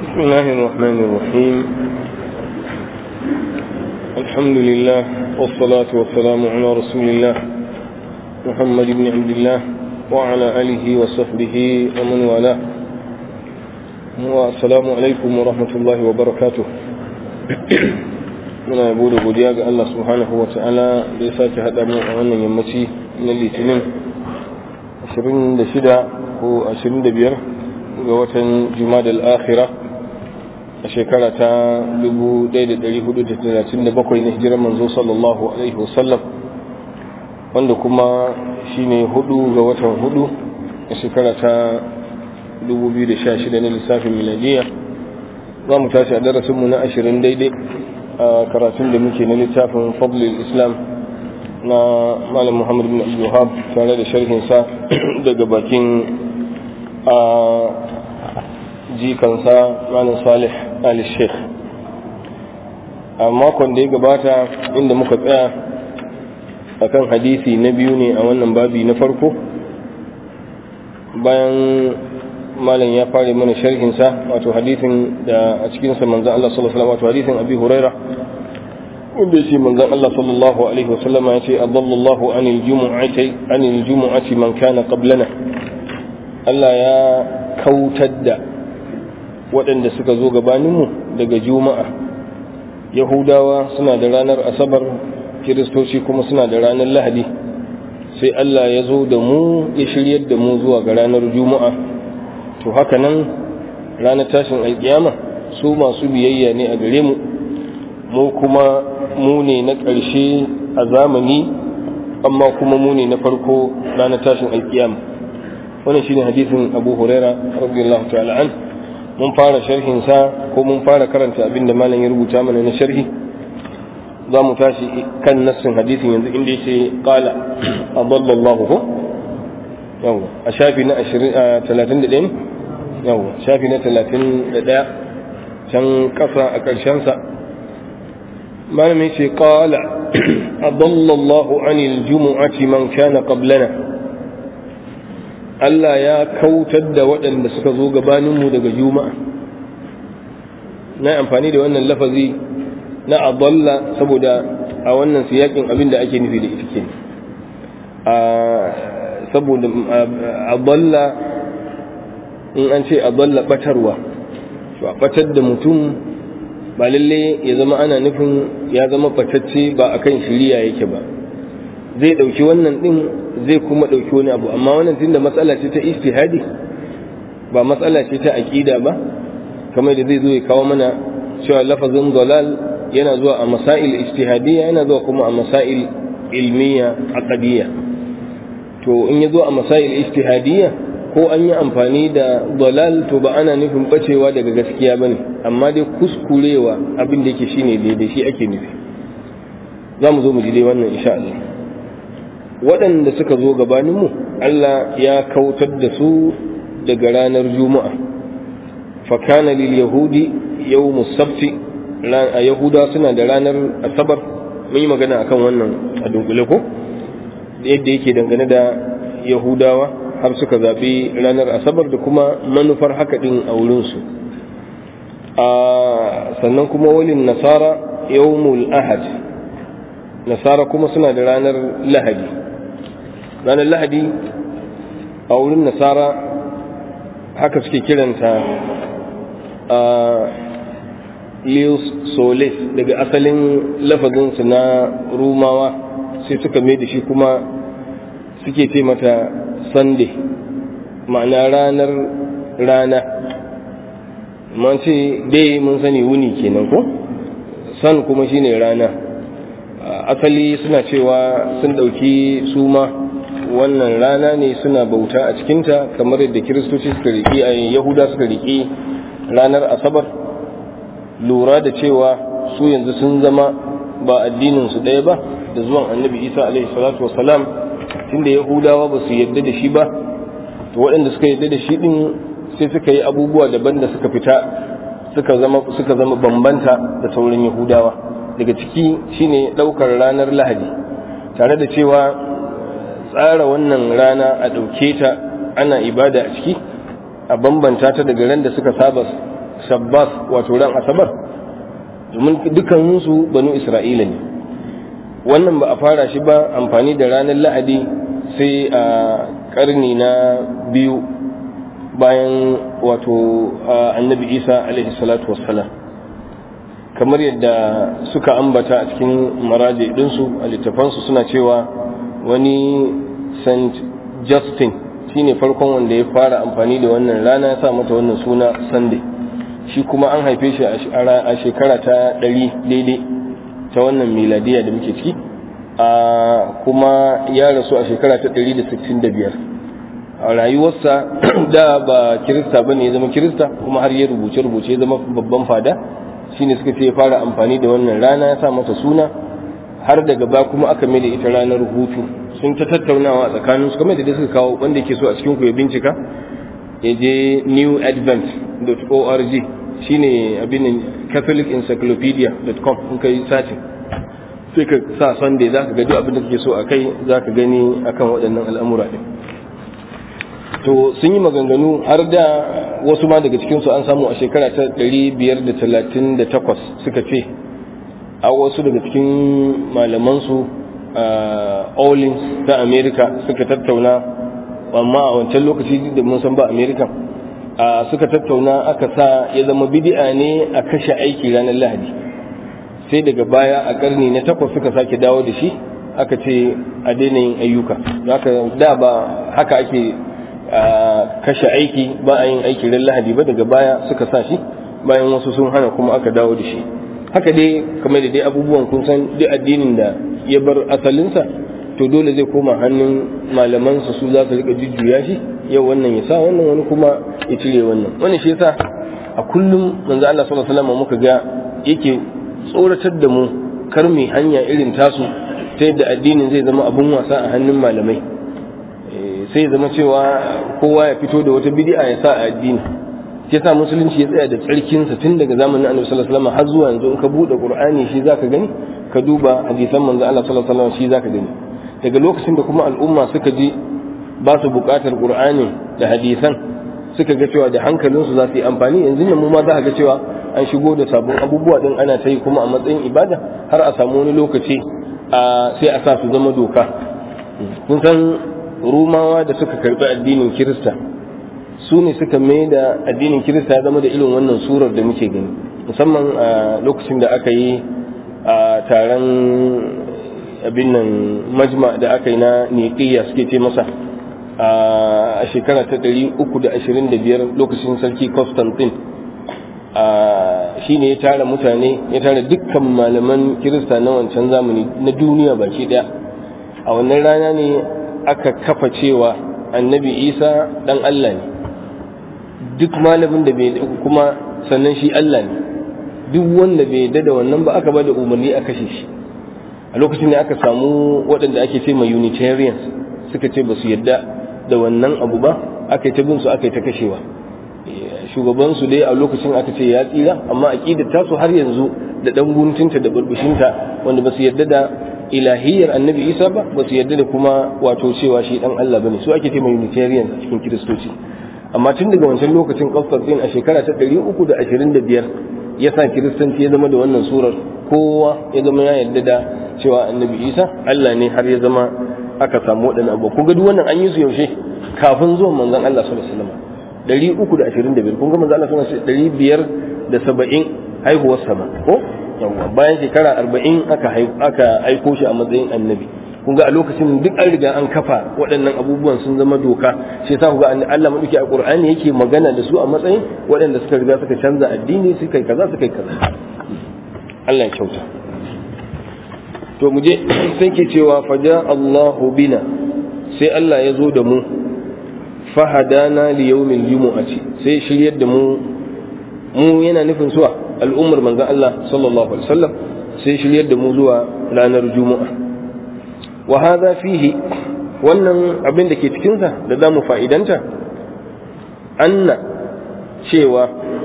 بسم الله الرحمن الرحيم الحمد لله والصلاة والسلام على رسول الله محمد بن عبد الله وعلى آله وصحبه ومن والاه والسلام عليكم ورحمة الله وبركاته muna yabo da godiya ga Allah subhanahu wa ta'ala da ya sake haɗa mu a wannan yammaci na litinin 26 ko 25 ga watan jumadal akhira a shekara ta 1437 na hijirar manzo sallallahu alaihi wasallam wanda kuma shine hudu ga watan hudu a shekara ta 2016 na lissafin miladiya za mu tashi a darasinmu na 20 daidai a karatun da muke na littafin fadlil islam na malam muhammad bin abdulhab tare da sharhinsa daga bakin a jikansa malam salih ali sheikh a makon da ya gabata inda muka tsaya akan hadisi na biyu ne a wannan babi na farko bayan malam ya fara mana sharhinsa wato hadisin da a cikinsa manzan Allah sallallahu alaihi wasallam wato hadisin abi huraira wanda ya ce manzan Allah sallallahu alaihi wasallam ya ce adallallahu anil jumu'ati anil jumu'ati man kana qablana Allah ya kautar da waɗanda suka zo gabaninmu daga juma'a yahudawa suna da ranar asabar kiristoci kuma suna da ranar lahadi sai Allah ya zo da mu ya shiryar da mu zuwa ga ranar juma'a to haka nan ranar tashin alkiyama su masu biyayya ne a gare mu mu kuma mu ne na ƙarshe a zamani amma kuma mu ne na farko ranar tashin alkiyama wannan shine hadisin Abu Huraira radiyallahu ta'ala an mun fara sharhin sa ko mun fara karanta abin da malam ya rubuta mana na sharhi za mu tashi kan nassin hadisin yanzu inda yace qala adallallahu ko yawa a shafi na 31 yawa shafi na 31 can kasa a ƙarshen sa malamin ce qala adallallahu anil jumu'ati man kana qablana Allah ya kautar da waɗanda suka zo gabaninmu daga juma'a na amfani da wannan lafazi na adalla saboda a wannan siyakin abin da ake nufi da ita ke saboda adalla in an ce adalla batarwa to a batar da mutum ba lalle ya zama ana nufin ya zama fatacce ba akan shiriya yake ba zai ɗauki wannan ɗin zai kuma ɗauki wani abu amma wannan tun da matsala ce ta istihadi ba matsala ce ta aƙida ba kamar da zai zo ya kawo mana cewa lafazin dalal yana zuwa a masail istihadiyya yana zuwa kuma a masail ilmiya aqdiyya to in ya zo a masail istihadiyya ko an yi amfani da dalal to ba ana nufin bacewa daga gaskiya bane amma dai kuskurewa abin da yake shine daidai shi ake nufi za mu zo mu ji dai wannan insha Allah waɗanda suka zo gabaninmu Allah ya kautar da su daga ranar juma'a fakana lil yahudi yawmu sabti a yahuda suna da ranar asabar mun yi magana akan wannan a dunkule ko yadda yake dangane da yahudawa har suka zaɓi ranar asabar da kuma manufar haka ɗin a wurinsu sannan kuma walin nasara yawmul ahad nasara kuma suna da ranar lahadi ranar lahadi a wurin nasara haka suke kiranta a leos solis daga asalin lafazinsu na rumawa sai suka mai da shi kuma suke ce mata sunday ma'ana ranar rana man ce dai mun sani wuni kenan ko san kuma shine rana asali suna cewa sun ɗauki suma wannan rana ne suna bauta a cikinta kamar yadda kiristoci suka riƙi a yahuda suka riƙi ranar asabar lura da cewa su yanzu sun zama ba addininsu ɗaya ba da zuwan annabi isa alaihi salatu wasalam tunda yahudawa ba su yadda da shi ba to waɗanda suka yadda da shi ɗin sai suka yi abubuwa daban da suka fita suka zama suka zama bambanta da sauran yahudawa daga ciki shine ɗaukar ranar lahadi tare da cewa tsara wannan rana a ɗauke ta ana ibada a ciki a bambanta ta daga ran da suka saba shabbas wato ran asabar domin dukkaninsu banu isra'ila ne wannan ba a fara shi ba amfani da ranar lahadi sai a karni na biyu bayan wato annabi isa alaihi salatu wassalam kamar yadda suka ambata a cikin maraje ɗinsu a littafansu suna cewa wani st justin shine farkon wanda ya fara amfani da wannan rana ya sa mata wannan suna sunday shi kuma an haife shi a shekara ta ɗari daidai ta wannan miladiya da muke ciki a kuma ya rasu a shekara ta ɗari da sittin da biyar a rayuwarsa da ba kirista ba ne ya zama kirista kuma har ya rubuce-rubuce ya zama babban fada shine suka ce ya fara amfani da wannan rana ya sa mata suna har daga ba kuma aka mai da ita ranar hutu sun ta tattaunawa a tsakanin su kamar da suka kawo wanda yake so a cikin ku ya bincika ya je newadvent.org shine abin catholicencyclopedia.com in ka yi satin sai ka sa sunday za ka gado abin da kake so a kai za ka gani akan waɗannan al'amura ɗin to sun yi maganganu har da wasu ma daga cikinsu an samu a shekara ta 538 suka ce a wasu daga cikin malamansu Owlins ta Amerika suka tattauna amma a wancan lokaci da mun san ba Amerika suka tattauna aka sa ya zama bidi'a ne a kashe aiki ranar Lahadi sai daga baya a karni na takwas suka sake dawo da shi aka ce a daina yin ayyuka da ba haka ake kashe aiki ba a yin aiki ran Lahadi ba daga baya suka sa shi bayan wasu sun hana kuma aka dawo da shi haka dai kamar da dai abubuwan kun san duk addinin da ya bar asalinsa to dole zai koma hannun malamansa su za su rika jujjuya shi yau wannan ya sa wannan wani kuma ya cire wannan wannan shi yasa a kullum manzo Allah sallallahu alaihi wasallam muka ga yake tsoratar da mu kar mu hanya irin tasu ta yadda addinin zai zama abun wasa a hannun malamai sai zama cewa kowa ya fito da wata bid'a ya sa a addini shi yasa musulunci ya tsaya da tsarkinsa tun daga zamanin annabi sallallahu alaihi wasallam har zuwa yanzu in ka bude qur'ani shi zaka gani ka duba hadisan manzo Allah sallallahu alaihi wasallam shi zaka gani daga lokacin da kuma al'umma suka ji ba su buƙatar qur'ani da hadisan suka ga cewa da hankalinsu za su yi amfani yanzu ne mu ma za ga cewa an shigo da sabon abubuwa din ana ta yi kuma a matsayin ibada har a samu wani lokaci sai a sa su zama doka kun san rumawa da suka karbi addinin kirista su ne suka mai da addinin kirista ya zama da irin wannan surar da muke gani musamman a lokacin da aka yi a taron abin nan majma da aka yi na niƙiyya suke ce masa a shekara ta 325 lokacin sarki constantine shi ne ya tara mutane ya tara dukkan malaman kirista na wancan zamani na duniya baki daya a wannan rana ne aka kafa cewa annabi isa dan allah ne duk malamin da bai kuma sannan shi allah ne duk wanda bai yadda da wannan ba aka ba da umarni a kashe shi a lokacin da aka samu waɗanda ake ce ma unitarians suka ce ba su yadda da wannan abu ba aka yi ta bin su aka yi ta kashewa shugabansu dai a lokacin aka ce ya tsira amma aqidar tasu har yanzu da dan guntunta da burbushinta wanda ba su yarda da ilahiyar annabi isa ba ba su yarda da kuma wato cewa shi dan Allah bane su ake ce mai unitarian a cikin kiristoci amma tun daga wancan lokacin Constantine a shekara ta 325 ya sa kiristanci ya zama da wannan surar kowa ya zama ya yarda da cewa annabi isa Allah ne har ya zama aka samu waɗannan abu kun ga duk wannan an yi su yaushe kafin zuwan manzon Allah sallallahu alaihi wasallam ɗari uku da ashirin da biyar kun ga manzo Allah suna ɗari biyar da saba'in haihuwar sama ko yawwa bayan shekara arba'in aka aka aiko shi a matsayin annabi kun ga a lokacin duk an riga an kafa waɗannan abubuwan sun zama doka shi yasa ku ga Allah madauki a Qur'ani yake magana da su a matsayin waɗanda suka riga suka canza addini suka yi kaza suka yi kaza Allah ya kyauta to mu je sai ke cewa faja Allahu bina sai Allah ya zo da mu fahadana li yawmil jumu'ati sai shiryar da mu mu yana nufin suwa al'ummar manzon Allah sallallahu alaihi wasallam sai shiryar da mu zuwa ranar juma'a wa hadha fihi wannan abin da ke cikin sa da zamu fa'idanta anna cewa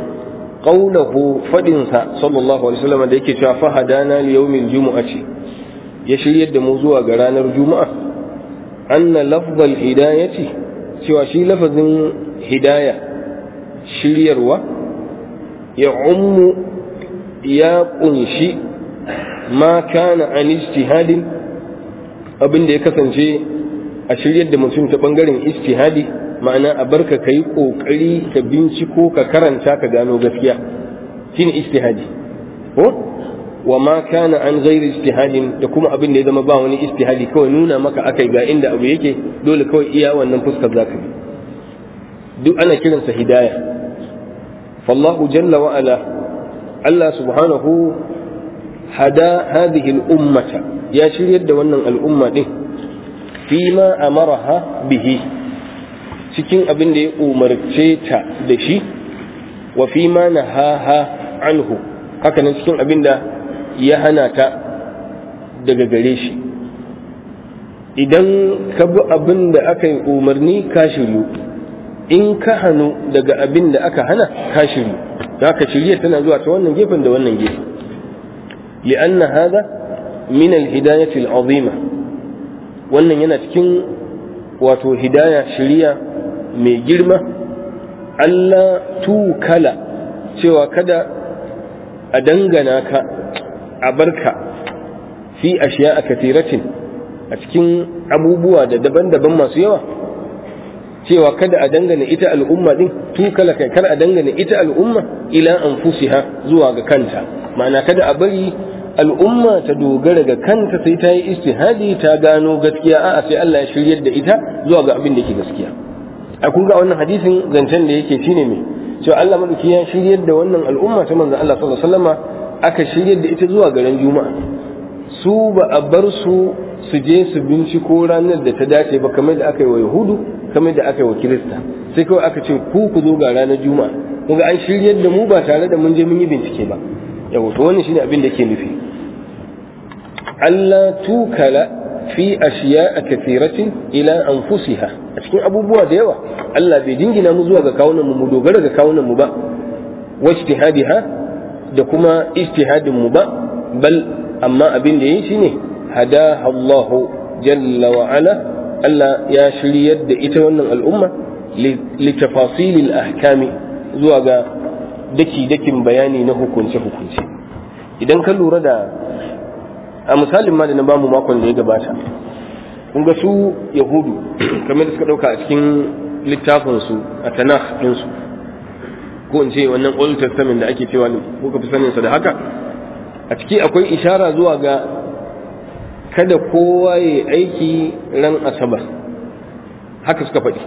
qawluhu fadin sa sallallahu alaihi wasallam da yake cewa fahadana li yawmil jumu'ati ya shiryar da mu zuwa ga ranar juma'a anna lafzal hidayati cewa shi lafazin hidaya shiryarwa ya ummu ya kunshi ma kana an ijtihadin abin da ya kasance a shiryar da mutum ta bangaren ijtihadi ma'ana a barka kai kokari ka binciko ka karanta ka gano gaskiya shine ijtihadi ko wa ma kana an ghairi ijtihadin da kuma abin da ya zama ba wani ijtihadi kawai nuna maka akai ga inda abu yake dole kawai iya wannan fuskar zaka bi duk ana kiransa hidaya fallahu jalla wa ala Allah subhanahu hada hadhihi al-ummata ya shiryar da wannan al'umma din fima amaraha bihi cikin abin da ya umarce ta da shi wa fima nahaha anhu haka nan cikin abin da ya hana ta daga gare shi idan ka bi abin da aka yi umarni ka shiryu in ka hannu daga abin da aka hana ka shiryu za ka shirya tana zuwa ta wannan gefen da wannan gefen li'anna hada min al-hidayati al-azima wannan yana cikin wato hidaya shiriya mai girma Allah tukala cewa kada a dangana ka a barka fi ashiya a katiratin a cikin abubuwa da daban-daban masu yawa cewa kada a dangana ita al'umma din tukala kai kar a dangana ita al'umma ila anfusiha zuwa ga kanta ma'ana kada a bari al'umma ta dogara ga kanta sai ta yi istihadi ta gano gaskiya a'a sai Allah ya shiryar da ita zuwa ga abin da yake gaskiya a kun ga wannan hadisin zancen da yake shine me cewa Allah madauki ya shiryar da wannan al'umma ta manzon Allah sallallahu alaihi wasallama aka shiryar da ita zuwa garin juma'a su ba a bar su su je su binciko ranar da ta dace ba kamar da aka yi wa yahudu kamar da aka yi wa kirista sai kawai aka ce ku ku zo ga ranar juma'a kuma an shiryar da mu ba tare da mun je mun yi bincike ba yawo to wannan shine abin da ke nufi Allah tukala fi ashiya a kathiratin ila anfusiha a cikin abubuwa da yawa Allah bai dingina mu zuwa ga kawunan mu mu dogara ga kawunan mu ba wa ijtihadiha da kuma ijtihadin mu ba bal amma abin da yi shine hada Allah jalla wa ala Allah ya shiryar da ita wannan al'umma li tafasilil ahkami zuwa ga daki dakin bayani na hukunce hukunce idan ka lura da a misalin ma da na bamu makon da ya gabata kun ga su yahudu kamar da suka dauka a cikin littafin su a tanakh din su ko in ce wannan old testament da ake cewa ko ka fi sanin sa da haka a ciki akwai ishara zuwa ga kada kowa ya aiki ran asabar haka suka faɗi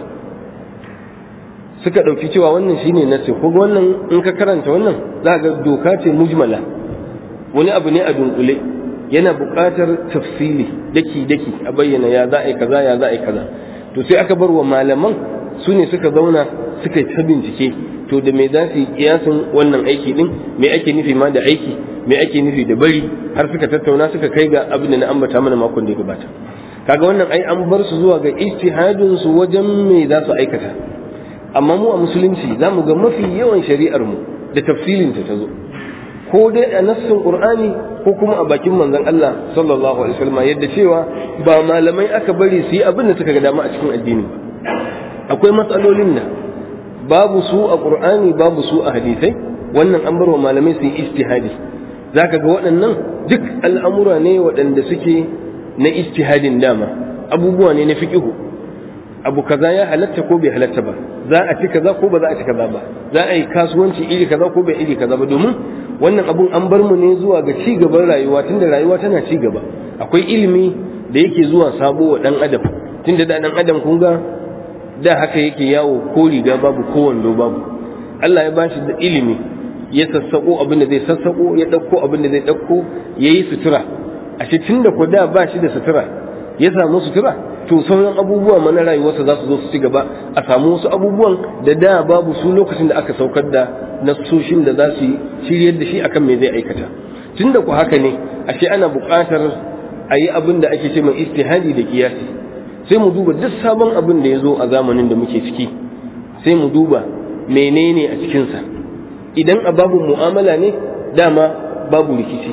suka ɗauki cewa wannan shine nasi ko wannan in ka karanta wannan za ga doka ce mujmala wani abu ne a dunkule yana buƙatar tafsili daki daki a bayyana ya za a yi kaza ya za a yi kaza to sai aka bar wa malaman su ne suka zauna suka yi ta bincike to da me za su yi kiyasin wannan aiki din me ake nufi ma da aiki me ake nufi da bari har suka tattauna suka kai ga abin da na ambata mana makon da ya gabata kaga wannan ai an bar su zuwa ga ijtihadin su wajen me za su aikata amma mu a musulunci za mu ga mafi yawan shari'ar mu da tafsilin ta zo ko dai a nassin qur'ani ko kuma a bakin manzon Allah sallallahu alaihi wasallam yadda cewa ba malamai aka bari su yi abin da suka ga dama a cikin addini ba akwai matsalolin da babu su a qur'ani babu su a hadisai wannan an bar wa malamai su yi ijtihadi zaka ga waɗannan duk al'amura ne waɗanda suke na ijtihadin dama abubuwa ne na fiqihu abu kaza ya halatta ko bai halatta ba za a ci kaza ko ba za a ci kaza ba za a yi kasuwanci iri kaza ko bai iri kaza ba domin wannan abun an bar mu ne zuwa ga ci gaban rayuwa tunda rayuwa tana ci gaba akwai ilimi da yake zuwa sabo wa dan adam tunda da dan adam kun ga da haka yake yawo ko riga babu ko wando babu Allah ya bashi da ilimi ya sassako abin da zai sassako ya dauko abin da zai dauko yayi sutura ashe tunda ko da ba shi da sutura ya samu sutura to sauran abubuwa mana rayuwarsa za su zo su ci gaba a samu wasu abubuwan da da babu su lokacin da aka saukar da nasoshin da za su shiryar da shi akan me zai aikata tunda ku haka ne ashe ana buƙatar a yi abin da ake ce mai istihadi da kiyasi sai mu duba duk sabon abin da ya zo a zamanin da muke ciki sai mu duba menene a cikinsa idan a babu mu'amala ne dama babu rikici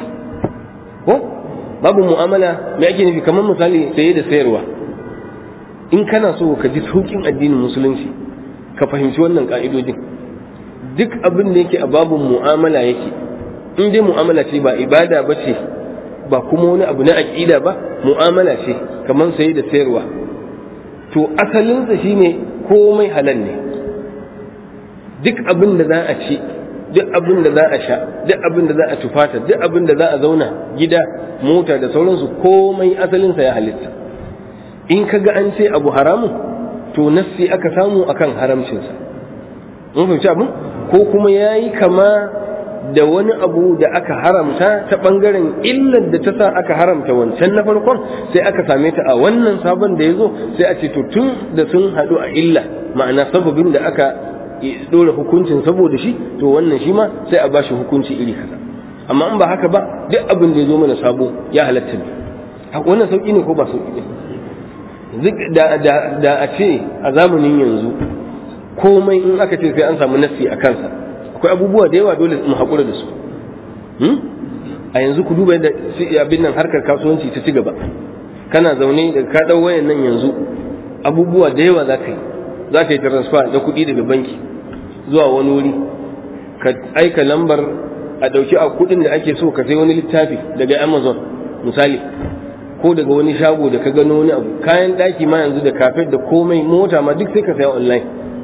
ko babu mu'amala me ake nufi kamar misali saye da sayarwa in kana so ka ji sauƙin addinin musulunci ka fahimci wannan ka'idojin duk abin da yake a babun mu'amala yake in dai mu'amala ce ba ibada ba ce ba kuma wani abu na aƙida ba mu'amala ce kamar saye da sayarwa to asalinsa shine komai halal ne duk abin da za a ci duk abin da za a sha duk abin da za a tufata duk abin da za a zauna gida mota da sauransu komai asalinsa ya halitta in ka ga an ce abu haramun to nassi aka samu akan haramcinsa mun fahimci abin ko kuma ya yi kama da wani abu da aka haramta ta ɓangaren illar da ta sa aka haramta wancan na farkon sai aka same ta a wannan sabon da ya zo sai a ce to tun da sun haɗu a illa ma'ana sababin da aka ɗora hukuncin saboda shi to wannan shi ma sai a bashi hukunci iri kaza amma in ba haka ba duk abin da ya zo mana sabo ya halatta ne wannan sauƙi ne ko ba sauƙi ne da a ce a zamanin yanzu komai in aka ce sai an samu nassi a kansa akwai abubuwa da yawa dole mu haƙura da su a yanzu ku duba yadda abin nan harkar kasuwanci ta ci gaba kana zaune da ka ɗau wayan nan yanzu abubuwa da yawa za ka yi za ka yi transfer da kuɗi daga banki zuwa wani wuri ka aika lambar a ɗauki a kuɗin da ake so ka sai wani littafi daga amazon misali ko daga wani shago da ka gano wani abu kayan ɗaki ma yanzu da kafet da komai mota ma duk sai ka saya online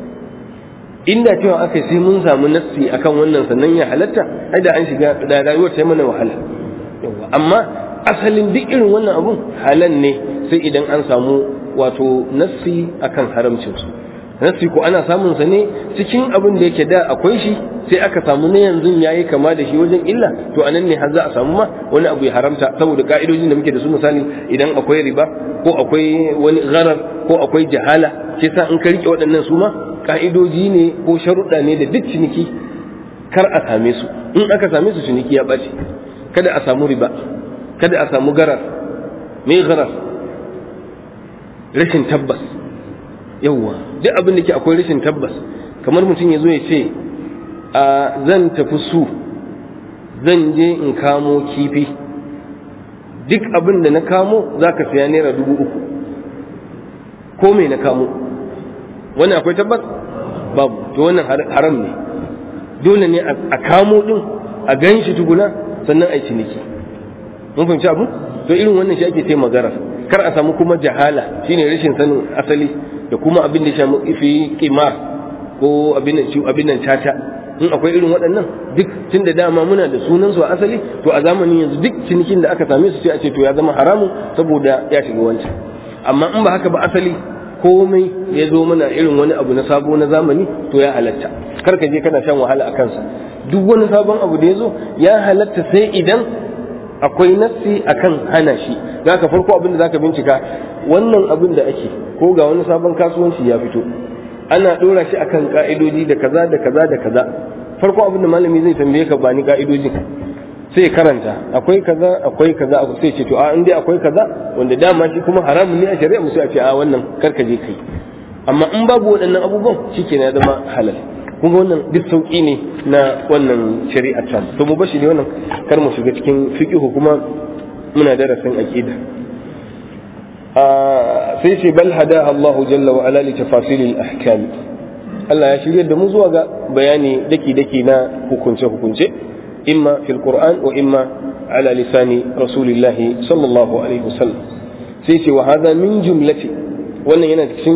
inda cewa aka sai mun samu nassi akan wannan sannan ya halatta ai da an shiga da rayuwar ta mana wahala amma asalin duk irin wannan abun halal ne sai idan an samu wato nassi akan haramcin su nassi ko ana samun sa ne cikin abin da yake da akwai shi sai aka samu na yanzu yayi kama da shi wajen illa to anan ne har za a samu ma wani abu ya haramta saboda ka'idojin da muke da su misali idan akwai riba ko akwai wani gharar ko akwai jahala ke sa in ka rike waɗannan su ma ka'idoji ne ko sharuɗa ne da duk ciniki kar a same su in aka same su ciniki ya ɓace kada a samu riba kada a samu garar me garar rashin tabbas yawwa duk abin da ke akwai rashin tabbas kamar mutum ya zo ya ce a zan tafi su zan je in kamo kifi duk abin da na kamo za ka siya naira dubu uku ko me na kamo wannan akwai tabbas babu to wannan haram ne dole ne a kamo din a gan shi tuguna sannan a yi ciniki mun fahimci abu to irin wannan shi ake ce magara kar a samu kuma jahala shine rashin sanin asali da kuma abin da ya shamu ifi kimar ko abin nan caca in akwai irin waɗannan duk tun da dama muna da sunan su a asali to a zamanin yanzu duk cinikin da aka same su sai a ce to ya zama haramun saboda ya shiga wancan amma in ba haka ba asali komai ya zo mana irin wani abu na sabo na zamani to ya halatta kar ka je kana shan wahala a kansa duk wani sabon abu da ya zo ya halatta sai idan akwai nassi akan hana shi za ka farko abin da za ka bincika wannan abin da ake ko ga wani sabon kasuwanci ya fito ana ɗora shi akan ka'idoji da kaza da kaza da kaza farko abin da malami zai tambaye ka ba ni ka'idojin sai karanta akwai kaza akwai kaza sai ce to a in dai akwai kaza wanda dama shi kuma haramun ne a shari'a mu sai a ce a wannan karka je kai amma in babu waɗannan abubuwan shikenan ya zama halal kun ga wannan duk sauki ne na wannan shari'ar ta to mu bashi ne wannan kar mu shiga cikin fiqhu kuma muna darasin aqida sai ce bal hada Allah jalla wa ala li tafasil al ahkam Allah ya shirya da mu zuwa ga bayani daki daki na hukunce hukunce إما في القرآن وإما على لسان رسول الله صلى الله عليه وسلم سيتي وهذا من جملة وأن ينتسم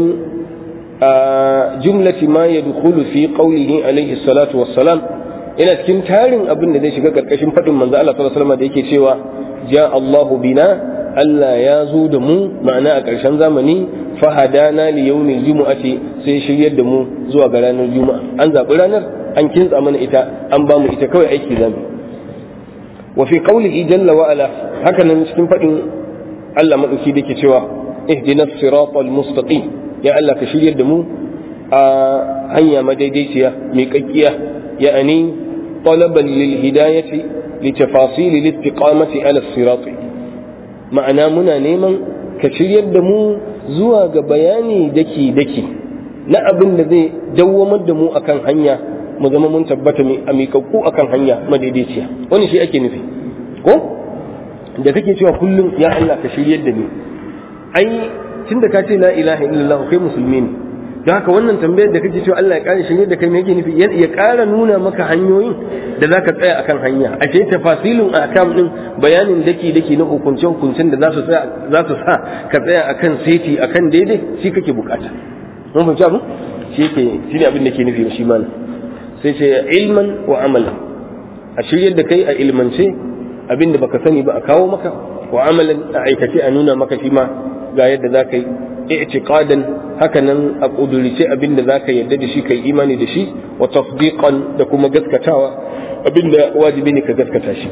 جملة ما يدخل في قوله عليه الصلاة والسلام ina cikin tarin abin da zai shiga karkashin faɗin manzo Allah sallallahu alaihi wasallam da yake cewa ja Allahu bina Allah ya zo da mu ma'ana a ƙarshen zamani fahadana li yawmil jumu'ati sai shiryar da mu zuwa ga ranar juma'a an zaɓi ranar an kintsa mana ita an ba mu ita kawai aiki zamu wa fi qawlihi jalla wa ala haka nan cikin fadin Allah madauki dake cewa ihdina siratal mustaqim ya Allah ka shiryar da mu a hanya madaidaiciya mai kakkiya ya'ani talaban lil hidayati li tafasil al istiqamati ala sirat ma'ana muna neman ka shiryar da mu zuwa ga bayani daki daki na abin da zai dawwamar da mu akan hanya mu zama mun tabbata a miƙaƙƙu akan hanya madaidaiciya wani shi ake nufi ko da kake cewa kullum ya Allah ka shiryar da ni ai tunda ka ce la ilaha illallah kai musulmi ne don haka wannan tambayar da kake cewa Allah ya ƙara shirye da kai me yake nufi ya ƙara nuna maka hanyoyin da zaka tsaya akan hanya a ce tafasilun akam din bayanin daki daki na hukunce hukuncen da za su za su sa ka tsaya akan seti akan daidai shi kake bukata mun fahimci abu shi yake shi ne abin da ke nufi shi mana sai ce ilman wa amalan a shiryar da kai a ilmance abin da baka sani ba a kawo maka wa amalan a aikace a nuna maka shi ma ga yadda za ka yi i'tiqadan haka nan a kudurice abin da za ka yarda da shi kai imani da shi wa tasdiqan da kuma gaskatawa abin da wajibi ne ka gaskata shi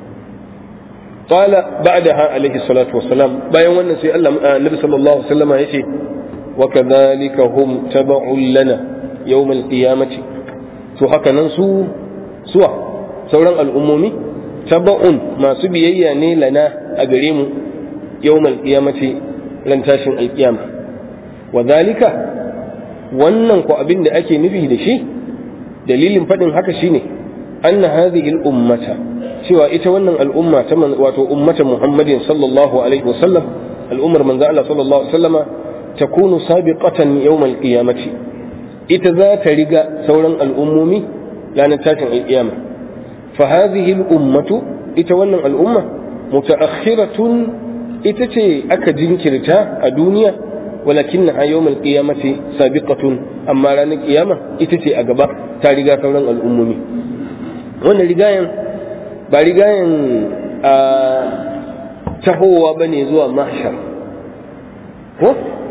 qala ba'daha alaihi salatu wassalam bayan wannan sai Allah annabi sallallahu alaihi wasallam yace wa kadhalika hum tab'un lana yawm al-qiyamati to haka nan su suwa sauran al'ummomi taba'un masu biyayya ne lana a gare mu yawmal qiyamati ran tashin alkiyama wa zalika wannan ko abin da ake nufi da shi dalilin faɗin haka shine anna hadhihi al-ummata cewa ita wannan al'umma ta wato ummata Muhammadin sallallahu alaihi wasallam al'ummar manzo Allah sallallahu alaihi wasallama takunu sabiqatan yawmal qiyamati ita za ta riga sauran al'ummomi ranar tashin alkiyama fa hadhihi al-ummatu ita wannan al'umma mutaakhiratun ita ce aka jinkirta a duniya walakin na yawmal qiyamati sabiqatun amma ranar kiyama ita ce a gaba ta riga sauran al'ummomi wannan rigayen ba rigayen a tahowa bane zuwa mahshar ko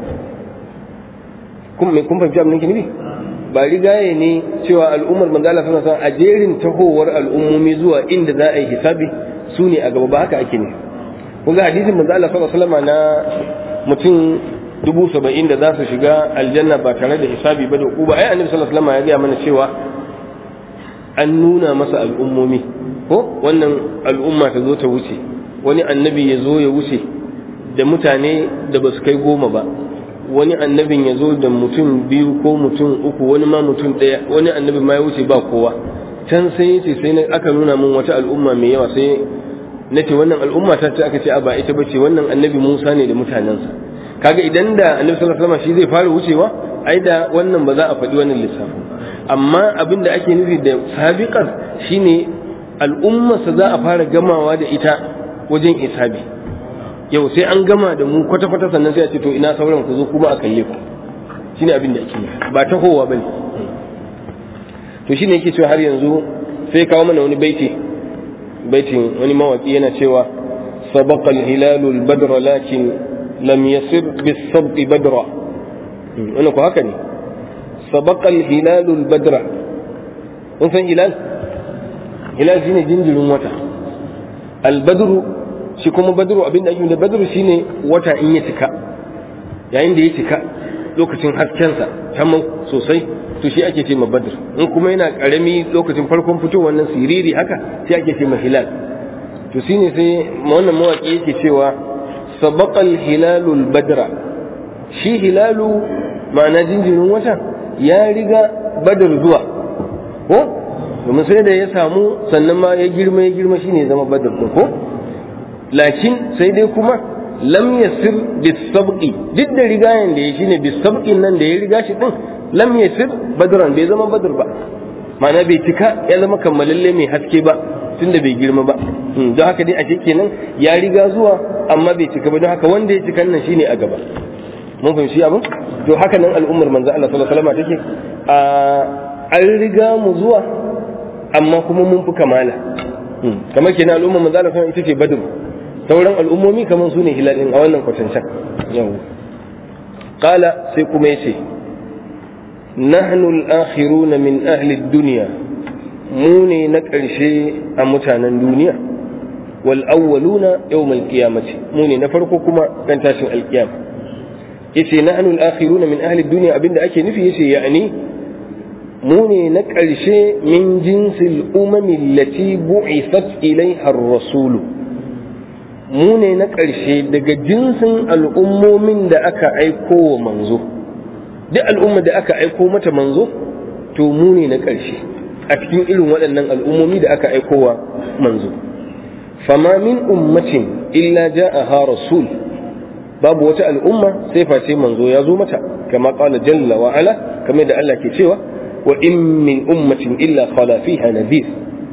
kun me kun fahimci abin da nufi ba rigaye ne cewa al'ummar manzo Allah sallallahu alaihi wasallam a jerin tahowar al'ummomi zuwa inda za a yi hisabi su ne a gaba ba haka ake ne kun ga hadisin manzo Allah sallallahu alaihi wasallam na mutum dubu saba'in da za su shiga aljanna ba tare da hisabi ba da uba ai annabi sallallahu alaihi wasallam ya gaya mana cewa an nuna masa al'ummomi ko wannan al'umma ta zo ta wuce wani annabi ya zo ya wuce da mutane da ba su kai goma ba wani annabin ya zo da mutum biyu ko mutum uku wani ma mutum ɗaya wani annabi ma ya wuce ba kowa can sai yace sai aka nuna min wata al'umma mai yawa sai na ce wannan al'umma ta ce aka ce a ba ita bace wannan annabi Musa ne da mutanensa kaga idan da annabi sallallahu alaihi wasallam shi zai fara wucewa ai da wannan ba za a faɗi wannan lissafin amma abin da ake nufi da sabiqar shine al'ummarsa za a fara gamawa da ita wajen isabi yau sai an gama da mu kwata-kwata sannan sai a ce to ina sauran ku zo kuma a kalle ku shine abin da ake nufi ba ta kowa bane to shine yake cewa har yanzu sai kawo mana wani baiti baitin wani mawaki yana cewa sabaqa al-hilalu al-badr lakin lam yasir bis-sabqi badra wannan ko haka ne sabaqa al-hilalu al-badra kun san hilal hilal shine jinjirin wata al-badru shi kuma badru abin da ake da badru shine wata in ya cika yayin da ya cika lokacin haskensa tamam sosai to shi ake ce ma badr in kuma yana karami lokacin farkon fitowar nan siriri haka sai ake ce ma hilal to shine sai wannan mawaki yake cewa sabaqal hilalul badra shi hilalu ma'ana jinjirin wata ya riga badr zuwa ko domin sai da ya samu sannan ma ya girma ya girma shine ya zama badr ko lakin sai dai kuma lam yasir bisabqi duk da rigayen da ya shine bisabqin nan da ya riga shi din lam yasir badran bai zama badr ba ma'ana bai cika ya zama kammalalle mai haske ba tunda bai girma ba don haka dai a kenan ya riga zuwa amma bai cika ba don haka wanda ya cika nan shine a gaba mun fahimci abin to haka nan al'ummar manzo Allah sallallahu alaihi wasallam take a an riga mu zuwa amma kuma mun fi kamala kamar kenan al'ummar manzo Allah sallallahu alaihi wasallam ita ce badr sauran al'ummomi kamar su ne hilalin a wannan kwatancan yau qala sai kuma yace nahnu al-akhiruna min ahli ad-dunya mu ne na ƙarshe a mutanen duniya wal awwaluna yawm al-qiyamati mu ne na farko kuma dan tashin al-qiyam yace nahnu al-akhiruna min ahli ad-dunya abinda ake nufi yace ya'ni mu ne na ƙarshe min jinsil umami allati bu'ithat ilaiha ar-rasulu mu ne na ƙarshe daga jinsin al'ummomin da aka aiko wa manzo duk al'umma da aka aiko mata manzo to mu ne na ƙarshe a cikin irin waɗannan al'ummomi da aka aiko wa manzo fama min ummatin illa ja'aha rasul babu wata al'umma sai face manzo ya zo mata kama qala jalla wa ala kamar da Allah ke cewa wa in min ummatin illa khala fiha nadhir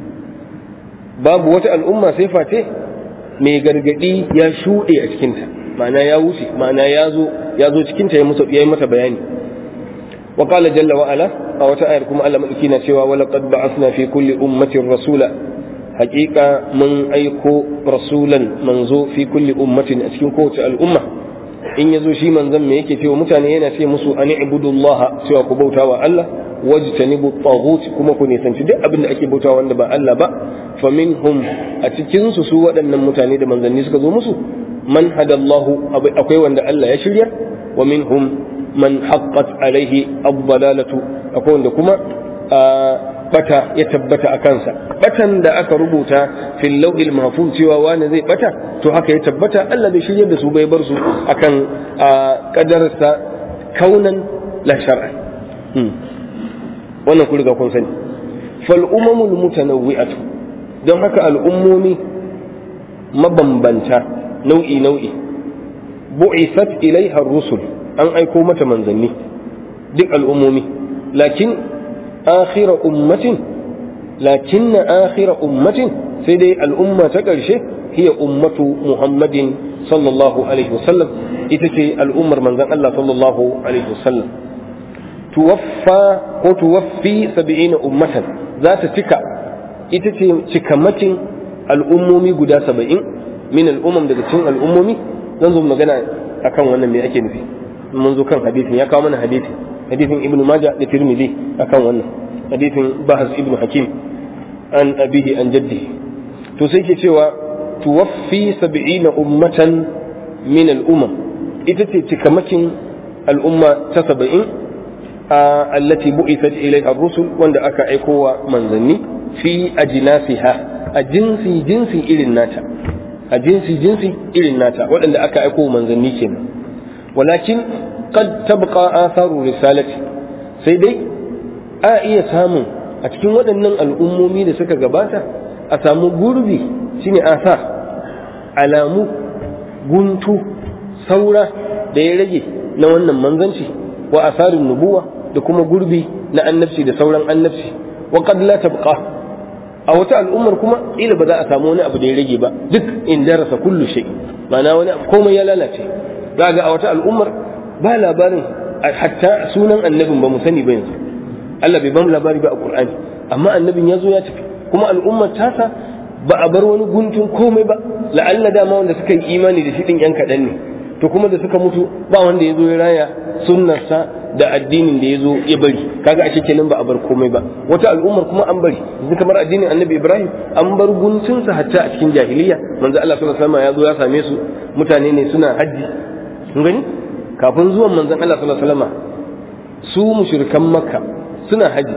babu wata al'umma sai face mai gargadi ya shuɗe a cikinta ma'ana ya wuce ma'ana ya zo ya zo cikinta ya musa yayi mata bayani wa qala jalla wa ala a wata ayar kuma Allah madauki na cewa wa laqad ba'athna fi kulli ummatin rasula haqiqa mun aiko rasulan manzo fi kulli ummatin a cikin kowace al'umma in yazo shi manzon me yake cewa mutane yana ce musu ani ibudullah cewa ku bautawa Allah wajtanibu taghut kuma ku nisanci duk abin da ake bautawa wanda ba Allah ba faminhum a cikin su su waɗannan mutane da manzanni suka zo musu man hadallahu akwai wanda Allah ya shirya wa minhum man haqqat alaihi ad-dalalatu akwai wanda kuma bata ya tabbata a kansa batan da aka rubuta fil lawhil mahfuz cewa wani zai bata to haka ya tabbata Allah bai shirya da su bai bar su akan kadarsa kaunan la shar'an wannan ku riga kun sani fal umamul mutanawwi'atu don haka al'ummomi mabambanta nau'i nau'i bu'isat ilaiha rusul an aiko mata manzanni duk al'ummomi lakin akhira ummatin lakin akhira ummatin sai dai al'umma ta ƙarshe hiya ummatu muhammadin sallallahu alaihi wasallam ita ce al'ummar manzan Allah sallallahu alaihi wasallam tuwaffa ko tuwaffi sab'ina ummatan za ta cika ita ce cikamakin al'ummomi guda saba'in min al'ummam daga cikin al'ummomi zan zo magana akan wannan me ake nufi mun zo kan hadisin ya kawo mana hadisin hadisin ibn majah da tirmidhi akan wannan hadisin bahas ibn hakim an abihi an jaddihi to sai ke cewa tuwaffi sab'ina ummatan min al'umam ita ce cikamakin al'umma ta saba'in allati bu'ithat ilayha ar-rusul wanda aka aikowa manzanni fi ajnasiha a jinsi jinsi irin nata a jinsi jinsi irin nata waɗanda aka aiko manzanni kenan walakin qad tabqa atharu risalati sai dai a iya samun a cikin waɗannan al'ummomi da suka gabata a samu gurbi shine asar alamu guntu saura da ya rage na wannan manzanci wa asarin nubuwa da kuma gurbi na annabci da sauran annabci wa qad la tabqa a wata al'ummar kuma ila ba za a samu wani abu da ya rage ba duk in darasa kullu shay ma'ana wani abu komai ya lalace za ga a wata al'ummar ba labarin hatta sunan annabin ba mu sani ba yanzu Allah bai bamu labari ba a Qur'ani amma annabin ya zo ya tafi kuma al'ummar tasa ba a bar wani guntun komai ba la'alla dama wanda suka yi imani da shi din yan kaɗan ne to kuma da suka mutu ba wanda ya zo ya raya sunnarsa da addinin da ya zo ya bari kaga a kenan ba a bar komai ba wata al'ummar kuma an bari yanzu kamar addinin annabi ibrahim an bar guntunsa hatta a cikin jahiliya manzo Allah sallallahu alaihi wasallam ya zo ya same su mutane ne suna haji kun gani kafin zuwan manzon Allah sallallahu alaihi wasallam su mushrikan makka suna haji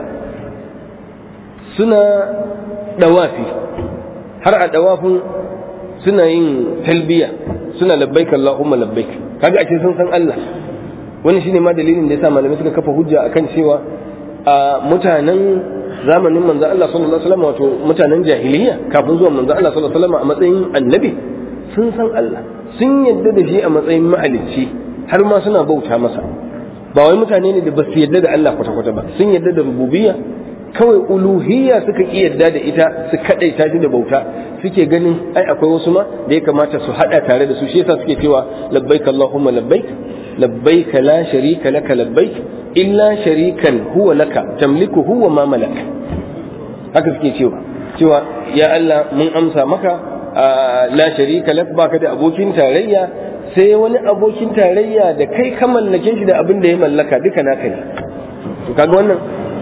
suna dawafi har a dawafin suna yin talbiya suna labbaik Allahumma labbaik kaga ake sun san Allah wani shine ma dalilin da yasa malamai suka kafa hujja akan cewa a mutanen zamanin manzo Allah sallallahu alaihi wasallam wato mutanen jahiliya kafin zuwan manzo Allah sallallahu alaihi wasallam a matsayin annabi sun san Allah sun yadda da shi a matsayin mahalicci har ma suna bauta masa ba wai mutane ne da ba su yadda da Allah kwata-kwata ba sun yadda da rububiyya kawai uluhiyya suka ki yadda da ita su kadaita shi da bauta suke ganin ai akwai wasu ma da ya kamata su hada tare da su shi yasa suke cewa labbaik allahumma labbaik labbaik la sharika laka labbaik illa sharikan huwa laka tamliku huwa ma malak haka suke cewa cewa ya Allah mun amsa maka la sharika lak baka da abokin tarayya sai wani abokin tarayya da kai ka mallake shi da abin da ya mallaka duka naka ne to kaga wannan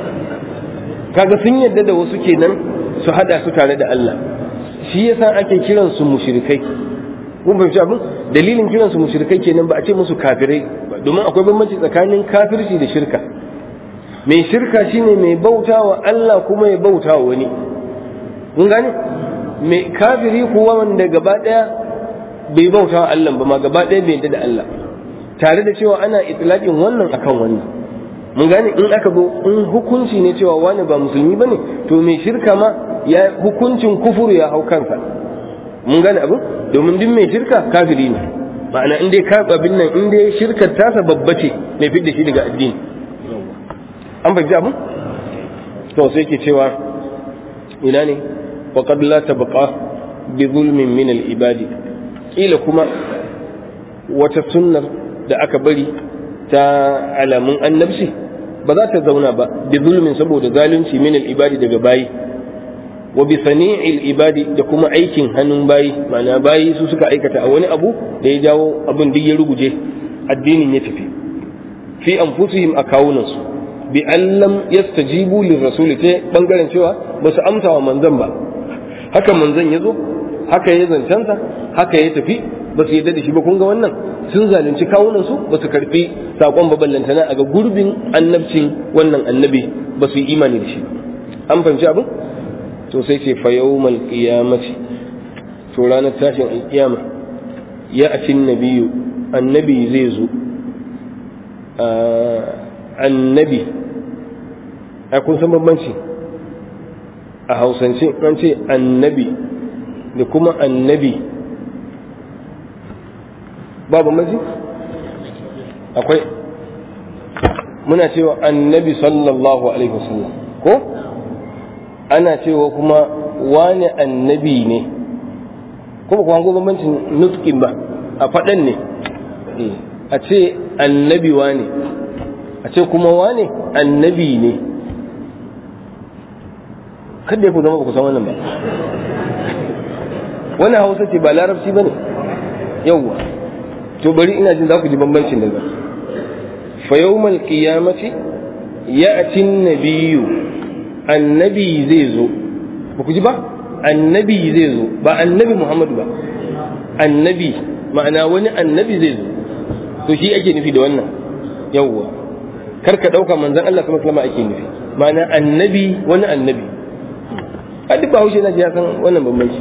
kaga sun yadda da wasu kenan su hada su tare da Allah shi yasa ake kiran su mushrikai mun fahimci abin dalilin kiran su mushrikai kenan ba a ce musu kafirai domin akwai bambanci tsakanin kafirci da shirka mai shirka shine mai bautawa Allah kuma ya bautawa wani mun gane mai kafiri kuwa wanda gaba daya bai bautawa Allah ba ma gaba daya bai yadda da Allah tare da cewa ana itlaqin wannan akan wannan mun gane in aka zo in hukunci ne cewa wani ba musulmi bane to mai shirka ma ya hukuncin kufuru ya hau kansa mun gane abin domin duk mai shirka kafiri ne ma'ana in dai ka abin nan in dai shirkar tasa babba ce mai fidda shi daga addini an fahimci abin to sai ke cewa ina ne wa qad la tabqa bi zulmin min al ibadi kila kuma wata sunnar da aka bari ta alamun annabci ba za ta zauna ba bi zulmin saboda zalunci min al ibadi daga bayi wa bi sani'il ibadi da kuma aikin hannun bayi ma'ana bayi su suka aikata a wani abu da ya jawo abin duk ya ruguje addinin ya tafi fi anfusihim a kawunansu bi allam yastajibu lirrasul ta bangaren cewa ba su amsa wa manzon ba haka manzon ya zo haka ya zancensa haka ya tafi ba su yadda da shi ba kun ga wannan sun zalunci kawunansu ba su karfi sakon baballantana a ga gurbin annabcin wannan annabi ba su yi imani da shi an fahimci abin to sai ce fa yawmal qiyamati to ranar tashin alkiyama ya atin nabiyu annabi zai zo annabi a kun san bambanci a hausance an ce annabi da kuma annabi ba bambanci akwai muna cewa annabi sallallahu alaihi wasallam ko ana cewa kuma wani annabi ne kuma kuma ko bambancin nutkin ba a faɗan ne a ce annabi wane a ce kuma wane annabi ne kada ya ku zama ba ku san wannan ba wani hausa ce ba larabci ba ne yauwa to bari ina jin za ku ji bambancin daga fa yawmal qiyamati ya'ti an-nabiyyu annabi zai zo ba ku ji ba annabi zai zo ba annabi muhammadu ba annabi ma'ana wani annabi zai zo to shi ake nufi da wannan yawwa kar ka ɗauka manzan Allah sama kalama ake nufi ma'ana annabi wani annabi a duk bahaushe na ya san wannan bambanci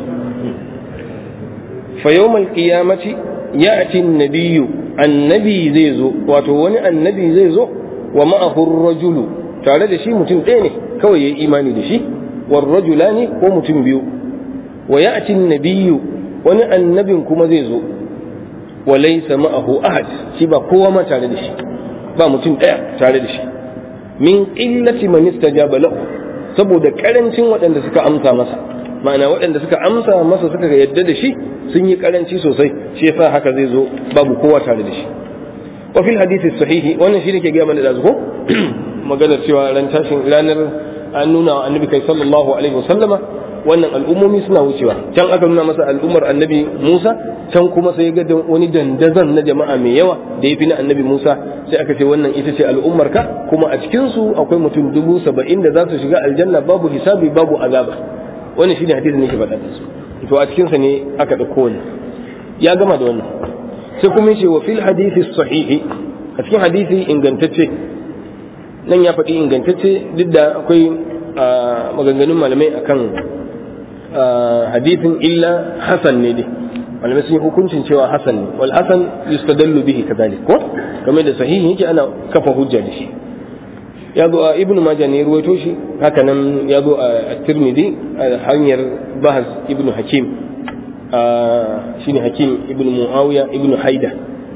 fa yawmal qiyamati ya'ti an-nabiyyu annabi zai zo wato wani annabi zai zo wa ma'ahu ar-rajulu tare da shi mutum ɗaya ne kawai yayi imani da shi war rajulani ko mutum biyu wa ya'ti an-nabiyyu wani annabin kuma zai zo wa laysa ma'ahu ahad shi ba kowa ma tare da shi ba mutum ɗaya tare da shi min qillati man istajaba lahu saboda karancin waɗanda suka amsa masa ma'ana waɗanda suka amsa masa suka yadda da shi sun yi karanci sosai shi yasa haka zai zo babu kowa tare da shi wa fil hadisi sahihi wannan shi ne ke gaya mana da zuko maganar cewa ran tashin ranar an nuna wa annabi kai sallallahu alaihi wasallama wannan al'ummomi suna wucewa can aka nuna masa al'ummar annabi Musa can kuma sai ga wani dandazon na jama'a mai yawa da ya fi na annabi Musa sai aka ce wannan ita ce al'ummar ka kuma a cikin su akwai mutum dubu saba'in da za su shiga aljanna babu hisabi babu azaba wannan shine hadisin ne ke faɗa da su to a cikin sa ne aka ɗauko wannan ya gama da wannan sai kuma yace wa fil hadisi sahihi a cikin hadisi ingantacce nan ya faɗi ingantacce duk da akwai maganganun malamai akan hadithin illa hasan ne dai malamai sun yi hukuncin cewa hasan ne wal hasan yustadallu bihi kadhalik ko kamar da sahihi yake ana kafa hujja da shi ya zo a ibnu majah ne ruwaito shi haka nan ya zo a tirmidhi a hanyar bahas ibnu hakim shine hakim ibnu muawiya ibnu haida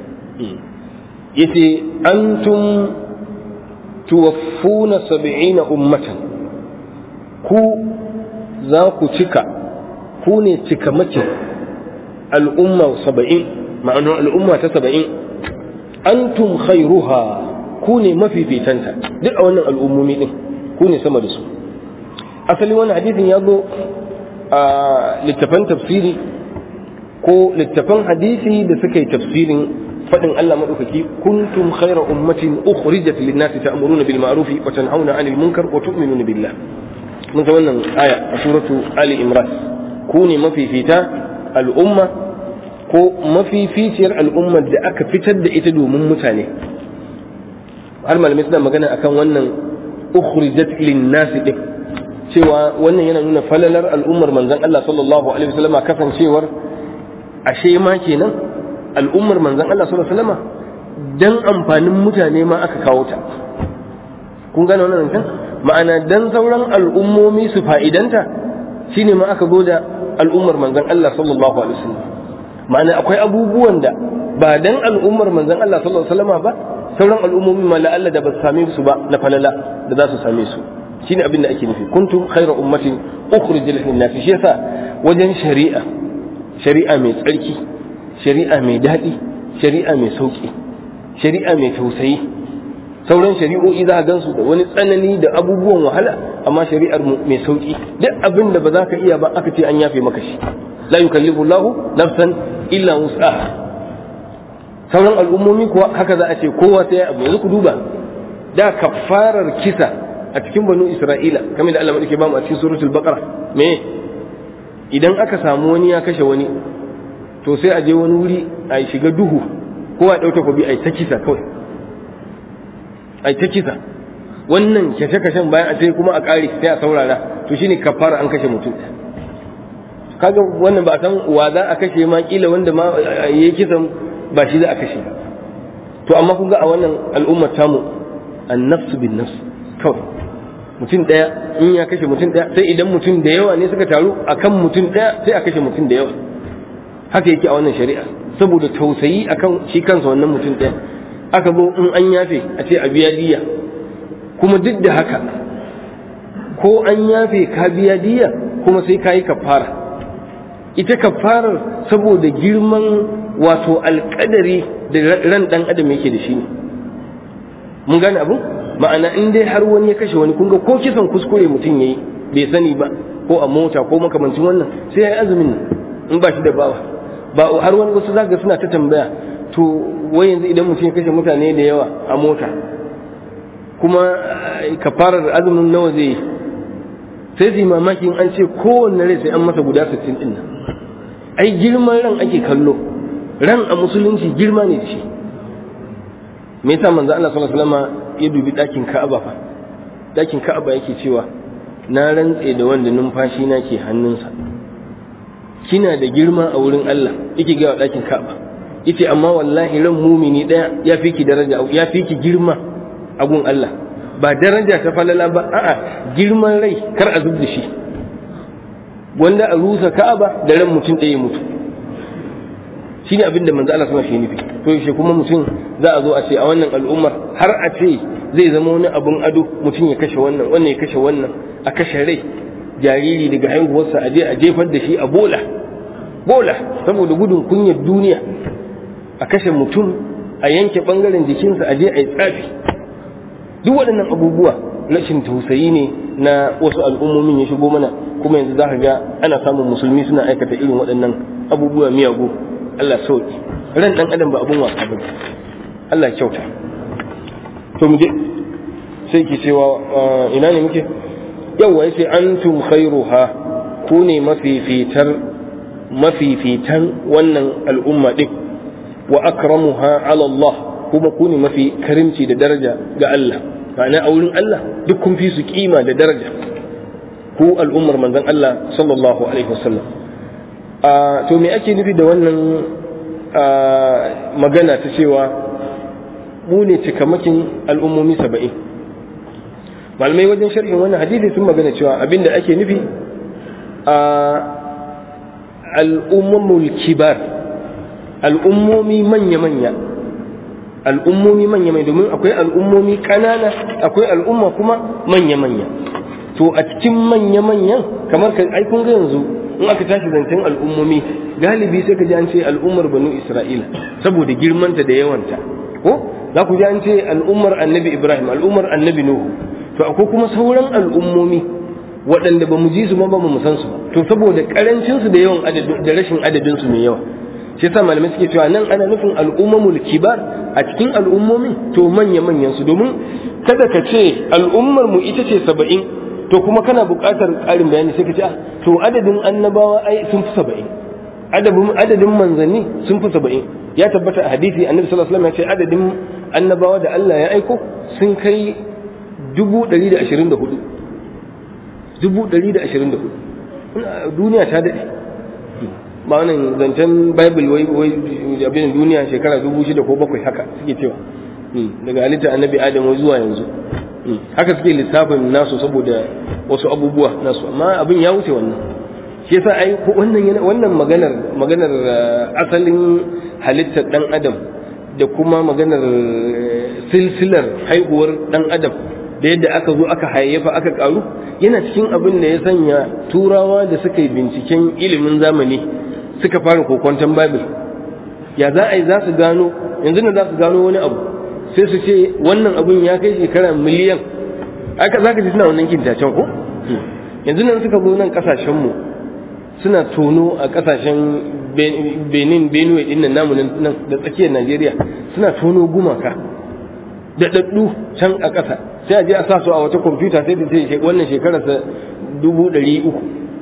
yace antum tuwaffuna sab'ina ummatan ku za ku cika ku ne cika mace al'umma saba'in ma'anar al'umma ta saba'in antum khairuha ku ne mafifitanta duk a wannan al'ummomi din ku ne sama da su asali wannan hadisin ya zo a littafan tafsiri ko littafan hadisi da suka yi tafsirin faɗin Allah maɗaukaki kuntum khaira ummatin ukhrijat lin-nasi ta'muruna bil ma'ruf wa tanhauna 'anil munkar wa tu'minuna billah mun san wannan aya a suratu Ali Imran ku ne mafifita al'umma ko mafificiyar al'ummar da aka fitar da ita domin mutane har malamai suna magana akan wannan ukhrijat lin-nas din cewa wannan yana nuna falalar al'ummar manzon Allah sallallahu alaihi wasallam kasancewar ashe ma kenan al'ummar manzon Allah sallallahu alaihi wasallam dan amfanin mutane ma aka kawo ta kun gane wannan zancen ma'ana dan sauran al'ummomi su fa'idanta shine ma aka zo da al'ummar manzon Allah sallallahu alaihi wasallam ma'ana akwai abubuwan da ba dan al'ummar manzon Allah sallallahu alaihi wasallam ba sauran al'ummomi ma la'alla da ba su same su ba na falala da za su same su shine abin da ake nufi kuntum khayra ummatin ukhrijat lin-nas shi yasa wajen shari'a shari'a mai tsarki shari'a mai daɗi shari'a mai sauƙi shari'a mai tausayi sauran shari'o'i za a gansu da wani tsanani da abubuwan wahala amma shari'ar mu mai sauƙi duk abin da ba za ka iya ba aka ce an yafe maka shi la yukallifu Allahu nafsan illa wus'aha sauran al'ummomi kuwa haka za a ce kowa sai abu yanzu ku duba da kafarar kisa a cikin banu Isra'ila kamar da Allah madake ba mu a cikin suratul baqara me idan aka samu wani ya kashe wani to sai a je wani wuri a shiga duhu kowa ya ɗauka kwabi a ta kisa kawai a ta kisa wannan kashe-kashen bayan a sai kuma a ƙare sai a saurara to shine kafara an kashe mutum kaga wannan ba a san wa za a kashe ma kila wanda ma yayi kisan ba shi za a kashe to amma kun ga a wannan al'ummar tamu an-nafsu bin nafs kawai mutum ɗaya in ya kashe mutum ɗaya sai idan mutum da yawa ne suka taru akan mutum ɗaya sai a kashe mutum da yawa haka yake a wannan shari'a saboda tausayi akan shi kansa wannan mutum ɗaya aka zo in an yafe a ce a biya diya kuma duk da haka ko an yafe ka biya diya kuma sai ka yi kafara ita kafarar saboda girman wato alƙadari da ran ɗan adam yake da shi ne mun gane abu ma'ana in dai har wani ya kashe wani kun ga ko kisan kuskure mutum yayi bai sani ba ko a mota ko makamancin wannan sai ya yi azumin in ba shi da bawa ba har wani wasu zaka suna ta tambaya to wai yanzu idan mutum ya kashe mutane da yawa a mota kuma kafarar azumin nawa zai yi sai su yi mamakin an ce kowanne rai sai an masa guda 60 din nan ai girman ran ake kallo ran a musulunci girma ne da shi me yasa manzo Allah sallallahu alaihi wasallam ya dubi dakin Ka'aba fa dakin Ka'aba yake cewa na rantse da wanda numfashi na ke hannunsa kina da girma a wurin Allah yake ga dakin Ka'aba yace amma wallahi ran mumini daya ya fi ki daraja ya fi ki girma a gun Allah ba daraja ta falala ba a'a girman rai kar a zub da shi wanda a rusa Ka'aba da ran mutum ɗaya mutu shine abin da manzo Allah sama shi nufi to yaushe kuma mutum za a zo a ce a wannan al'ummar har a ce zai zama wani abun ado mutum ya kashe wannan wannan ya kashe wannan a kashe rai jariri daga haihuwarsa a je a jefar da shi a bola bola saboda gudun kunyar duniya a kashe mutum a yanke bangaren jikinsa a je a yi tsafi duk waɗannan abubuwa rashin tausayi ne na wasu al'ummomin ya shigo mana kuma yanzu za ka ga ana samun musulmi suna aikata irin waɗannan abubuwa miyagu Allah sauki ran ɗan adam ba abun wasa ba Allah kyauta to mu je sai ki cewa ina ne muke yawa yace antum khairuha ku ne mafifitar mafifitan wannan al'umma din wa akramuha ala Allah kuma ku ne mafi karimci da daraja ga Allah ma'ana a wurin Allah duk kun fi su kima da daraja ku al'ummar manzon Allah sallallahu alaihi wasallam to me ake nufi da wannan magana ta cewa mu ne cikamakin al'ummomi saba'in malamai wajen sharhin wannan hadisi sun magana cewa abinda ake nufi a al'ummul kibar al'ummomi manya-manya al'ummomi manya-manya domin akwai al'ummomi ƙanana akwai al'umma kuma manya-manya to a cikin manya-manyan kamar ka ai kun ga yanzu in aka tashi zancen al'ummomi galibi sai ka ji an ce al'ummar banu isra'ila saboda girmanta da yawanta ko za ku ji an ce al'ummar annabi ibrahim al'ummar annabi nuhu to akwai kuma sauran al'ummomi waɗanda ba mu ji su ma ba mu san su ba to saboda karancin su da yawan da rashin adadin su mai yawa shi yasa malamai suke cewa nan ana nufin al'ummamul kibar a cikin al'ummomin to manya manyan su domin kada ka ce al'ummar mu ita ce saba'in to kuma kana buƙatar ƙarin bayani sai ka ce to adadin annabawa ai sun fi saba'in adadin adadin manzanni sun fi saba'in ya tabbata a hadisi annabi sallallahu alaihi wasallam ya ce adadin annabawa da Allah ya aiko sun kai dubu ɗari da ashirin da hudu dubu ɗari da ashirin da hudu duniya ta daɗe ba wannan zancen bible wai wai abin duniya shekara dubu shida ko bakwai haka suke cewa daga halitta annabi adam wai zuwa yanzu haka suke lissafin nasu saboda wasu abubuwa nasu amma abin ya wuce wannan shi yasa ai ko wannan wannan maganar maganar asalin halittar dan adam da kuma maganar silsilar haihuwar dan adam da yadda aka zo aka hayayyafa aka karu yana cikin abin da ya sanya turawa da suka yi binciken ilimin zamani suka fara kokwanton bible ya za a yi za su gano yanzu na za su gano wani abu sai su ce wannan abun ya kai shekara miliyan aka za ka ji suna wannan kintacen ko yanzu nan suka zo nan kasashenmu suna tono a kasashen benin benue din nan namu nan da tsakiyar najeriya suna tono gumaka da daddu can a ƙasa sai a je a sa su a wata kwamfuta sai da ce wannan shekararsa dubu ɗari uku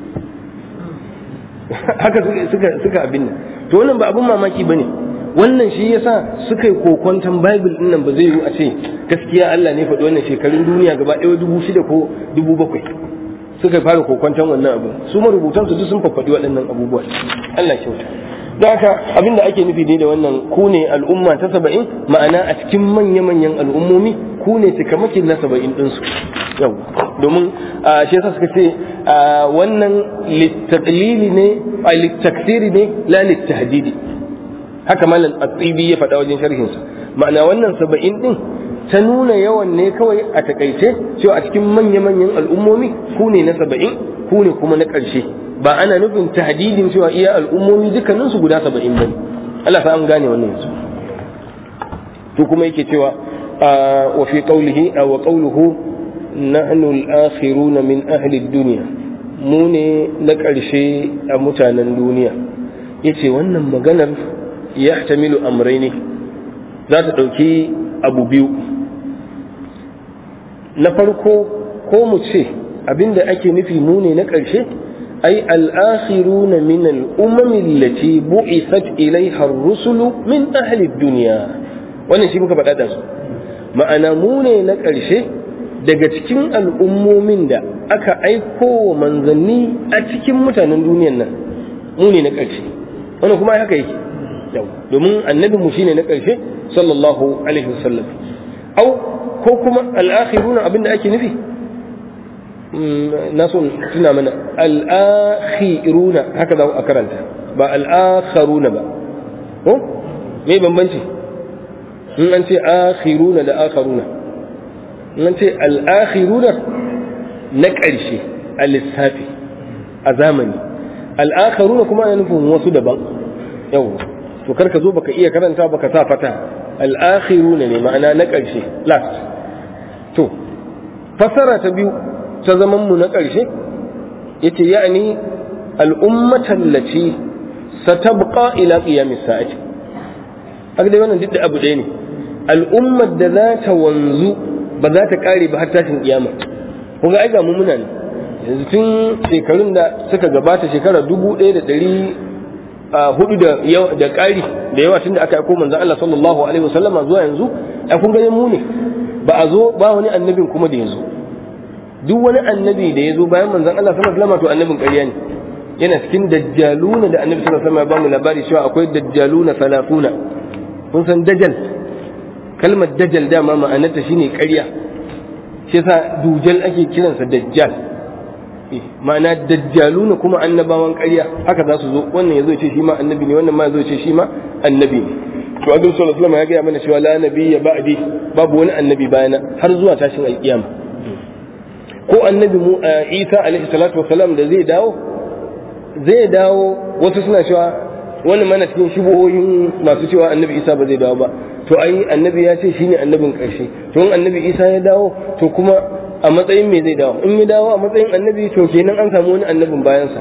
haka suka abin nan to wannan ba abin mamaki ba ne wannan shi yasa suka yi kokwanton bible din nan ba zai yi a ce gaskiya Allah ne faɗi wannan shekarun duniya gaba ɗaya dubu shida ko dubu bakwai suka fara kokwanton wannan abu su marubutansu duk sun faɗi waɗannan abubuwa Allah kyauta don haka abin da ake nufi dai da wannan ku ne al'umma ta saba'in ma'ana a cikin manya-manyan al'ummomi ku ne cikamakin na saba'in ɗinsu yau domin shi yasa suka ce wannan littaklili ne a littaksiri ne la littahdidi haka malam atsibi ya faɗa wajen sharhinsa ma'ana wannan saba'in ɗin ta nuna yawan ne kawai a takaice cewa a cikin manya-manyan al'ummomi ku ne na saba'in ku ne kuma na ƙarshe ba ana nufin tahdidin cewa iya al'ummomi dukkaninsu guda saba'in ba Allah sa an gane wannan yanzu to kuma yake cewa wa fi qawlihi aw qawluhu nahnu al-akhiruna min ahli ad-dunya mu ne na ƙarshe a mutanen duniya yace wannan maganar yahtamilu amrayni za ta ɗauki abu biyu na farko ko mu ce abinda ake nufi mu ne na ƙarshe ai al'akhiruna min al'umami allati bu'ithat ilaiha ar-rusulu min ahli dunya wannan shi muka faɗa da su ma'ana mu ne na ƙarshe daga cikin al'ummomin da aka aiko wa manzanni a cikin mutanen duniyan nan mu ne na ƙarshe wannan kuma haka yake domin annabi mu shine na ƙarshe sallallahu alaihi wasallam au ko kuma al'akhiruna abinda ake nufi na so tuna mana al'akhiruna haka za a karanta ba al'akharuna ba ko me bambanci in an ce akhiruna da akharuna in an ce al'akhiruna na ƙarshe a lissafi a zamani al'akharuna kuma ana nufin wasu daban yau to karka zo baka iya karanta baka sa fata al'akhiruna ne ma'ana na ƙarshe last to fasara ta biyu ta zaman mu na ƙarshe yace ya'ni al'ummatan lati satabqa ila qiyamis sa'ati haka dai wannan duk da abu ɗaya ne al'ummar da za ta wanzu ba za ta ƙare ba har tashin kiyama kun ga ai ga mu muna ne yanzu tun shekarun da suka gabata shekara dubu ɗaya da ɗari hudu da da ƙari da yawa tun da aka aiko manzon Allah sallallahu alaihi wasallama zuwa yanzu ai kun ga mu ne ba a zo ba wani annabin kuma da ya zo duk wani annabi da ya zo bayan manzon Allah sallallahu alaihi wasallam to annabin ƙarya ne yana cikin dajjaluna da annabi sallallahu alaihi wasallam ya ba mu labari cewa akwai dajjaluna salafuna kun san dajjal kalmar dajjal dama ma'anarta shine ƙarya shi yasa dujal ake kiransa dajjal ma'ana dajjaluna kuma annabawan ƙarya haka za su zo wannan yazo ce shi ma annabi ne wannan ma yazo ce shi ma annabi ne to abin sallallahu alaihi wasallam ya gaya mana cewa la nabiyya ba'di babu wani annabi bayana har zuwa tashin alkiyama ko annabi mu Isa alaihi salatu wasalam da zai dawo zai dawo wasu suna cewa wani mana cikin shubuhoyin masu cewa annabi Isa ba zai dawo ba to ai annabi ya ce shine annabin karshe to in annabi Isa ya dawo to kuma a matsayin me zai dawo in ya dawo a matsayin annabi to kenan an samu wani annabin bayansa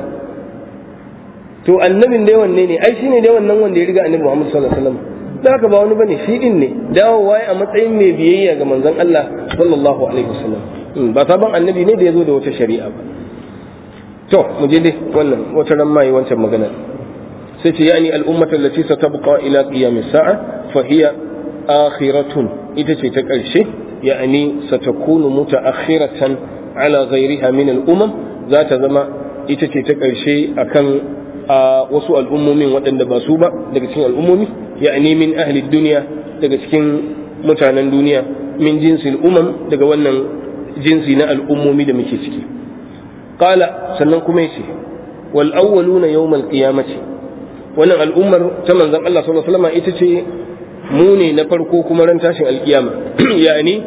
to annabin dai wanne ne ai shine dai wannan wanda ya riga annabi Muhammad sallallahu alaihi wasallam da haka ba wani bane shi din ne dawowa a matsayin mai biyayya ga manzon Allah sallallahu alaihi wasallam ba sabon annabi ne da ya zo da wata shari'a ba to mu je dai wannan wata ran mai wancan magana sai ce yani al'ummatan lati satabqa ila qiyam sa'a fa hiya akhiratun ita ce ta karshe yani satakunu mutaakhiratan ala ghayriha min al'umam za ta zama ita ce ta karshe akan wasu al'ummomin waɗanda ba su ba daga cikin al'ummomi yani min ahli duniya daga cikin mutanen duniya min jinsi al'umam daga wannan jinsi na al'ummomi da muke ciki qala sannan kuma yace wal awwaluna yawmal qiyamati wannan al'ummar ta manzon Allah sallallahu alaihi wasallam ita ce mu ne na farko kuma ran tashin alkiyama yani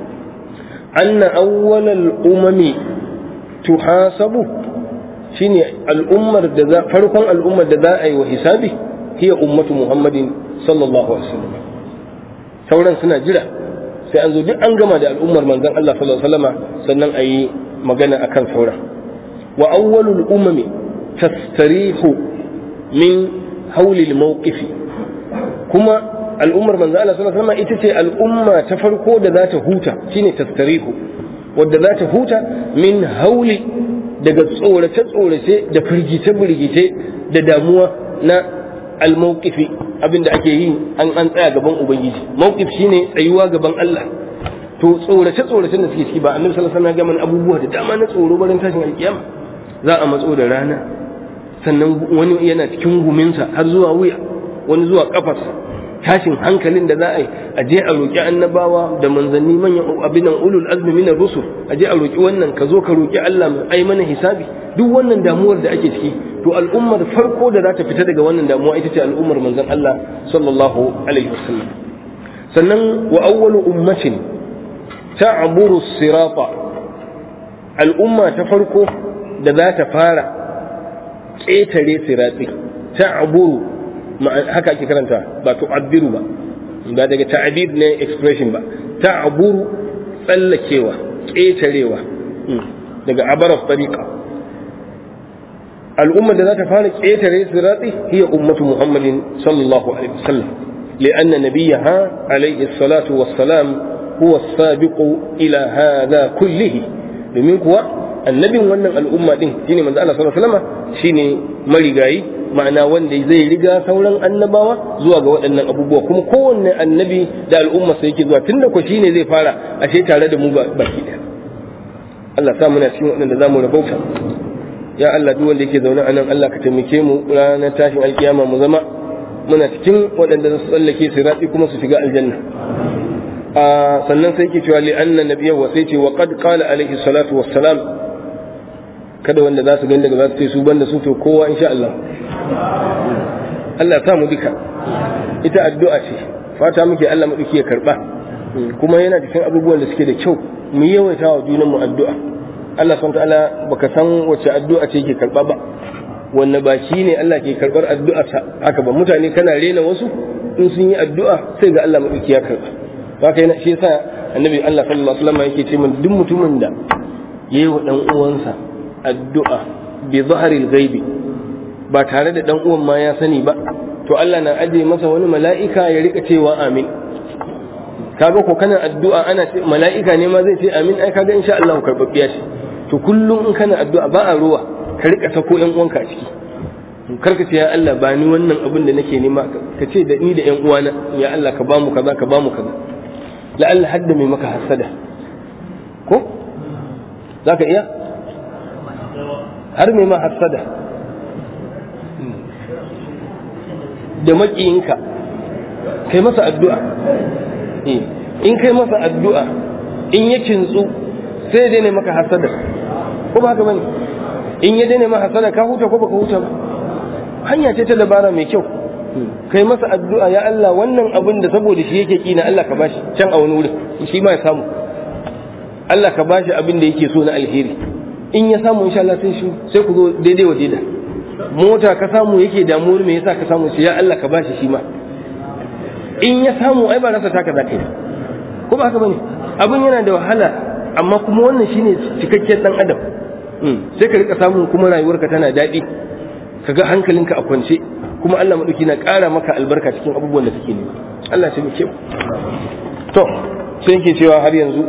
anna awwalal umami tuhasabu shine al'ummar da za farkon al'ummar da za a yi wa hisabi hiya ummatu muhammadin sallallahu alaihi wasallam sauran suna jira sai an zo duk an gama da al'ummar manzon Allah sallallahu alaihi wasallam sannan a yi magana akan sauran wa awwalul umami tastarihu min haulil mawqifi kuma al'ummar manzo Allah sallallahu alaihi wasallam ita ce al'umma ta farko da za ta huta shine tastarihu wadda za ta huta min hauli daga tsorace tsorace da firgice firgice da damuwa na al-mawqifi abinda ake yi an an tsaya gaban ubangiji mawqif shine tsayuwa gaban Allah to tsorace tsorace da suke ciki ba annabi sallallahu alaihi wasallam ya ga mana abubuwa da dama na tsoro barin tashin alkiyama za a matso da rana sannan wani yana cikin guminsa har zuwa wuya wani zuwa kafarsa tashin hankalin da za a yi a je a roƙi annabawa da manzanni manyan abinan ulul azmi minar rusul a je a roƙi wannan ka zo ka roƙi Allah mai ai mana hisabi duk wannan damuwar da ake ciki to al'ummar farko da za ta fita daga wannan damuwa ita ce al'ummar manzon Allah sallallahu alaihi wasallam sannan wa awwalu ummatin ta'buru sirata al'umma ta farko da za ta fara ƙetare siratsi ta'buru haka ake karanta ba tu'abbiru ba ba daga ta'abir ne expression ba ta'aburu tsallakewa ƙetarewa daga abaraf tariqa al'ummar da za ta fara ƙetare siratsi hiya ummatu muhammadin sallallahu alaihi wasallam لأن نبيها عليه الصلاة والسلام هو السابق إلى هذا كله domin kuwa annabin wannan al'umma din shine manzo Allah sallallahu alaihi wasallam shine marigayi ma'ana wanda zai riga sauran annabawa zuwa ga waɗannan abubuwa kuma kowanne annabi da al'umma sai yake zuwa tunda ko shine zai fara ashe tare da mu baki ɗaya Allah sa muna cikin waɗanda zamu rabauta ya Allah duk wanda yake zaune a nan Allah ka taimake mu ranar tashin alkiyama mu zama muna cikin waɗanda za su tsallake sirati kuma su shiga aljanna a sannan sai yake cewa li anna nabiyya wa sai ce wa qad qala alaihi salatu wassalam kada wanda za su gani daga za su ce su banda su to kowa insha Allah Allah ya samu duka ita addu'a ce fata muke Allah maɗauki ya karɓa kuma yana cikin abubuwan da suke da kyau mu yawaita wa junanmu addu'a Allah subhanahu ta'ala baka san wace addu'a ce ke karɓa ba wanne baki ne Allah ke karɓar addu'a haka ba mutane kana rena wasu in sun yi addu'a sai ga Allah maɗauki ya karɓa haka yana shi yasa annabi Allah sallallahu alaihi wasallam yake ce min duk mutumin da yayi wa dan uwansa addu'a bi zaharil ghaibi ba tare da dan uwan ma ya sani ba to Allah na aje masa wani mala'ika ya rika cewa amin kaga ko kana addu'a ana ce mala'ika ne ma zai ce amin ai kaga insha Allah karbabbiya ce to kullum in kana addu'a ba a ruwa ka rika sako yan uwanka a ciki karka ce ya Allah ba ni wannan abin da nake nema ka ce da ni da yan uwana ya Allah ka bamu kaza ka bamu kaza la'alla hadda mai maka hasada ko zaka iya har mai ma hasada da maƙiyinka kai masa addu'a in kai masa addu'a in ya kintsu sai ya daina maka hasada ko ba haka bane in ya daina maka hasada ka huta ko baka huta ba hanya ce ta dabara mai kyau kai masa addu'a ya Allah wannan abin da saboda shi yake kina Allah ka bashi can a wani wurin shi ma ya samu Allah ka bashi abin da yake so na alheri in ya samu insha Allah sai shi sai ku zo daidai wa daidai mota ka samu yake damuwar me yasa ka samu shi ya Allah ka bashi shi ma in ya samu ai ba rasa taka zaka yi ko ba haka bane abin yana da wahala amma kuma wannan shine cikakken dan adam sai ka rika samun kuma rayuwarka tana daɗi kaga hankalinka a kwance kuma Allah madauki na ƙara maka albarka cikin abubuwan da kake nema Allah ya muke to sai yake cewa har yanzu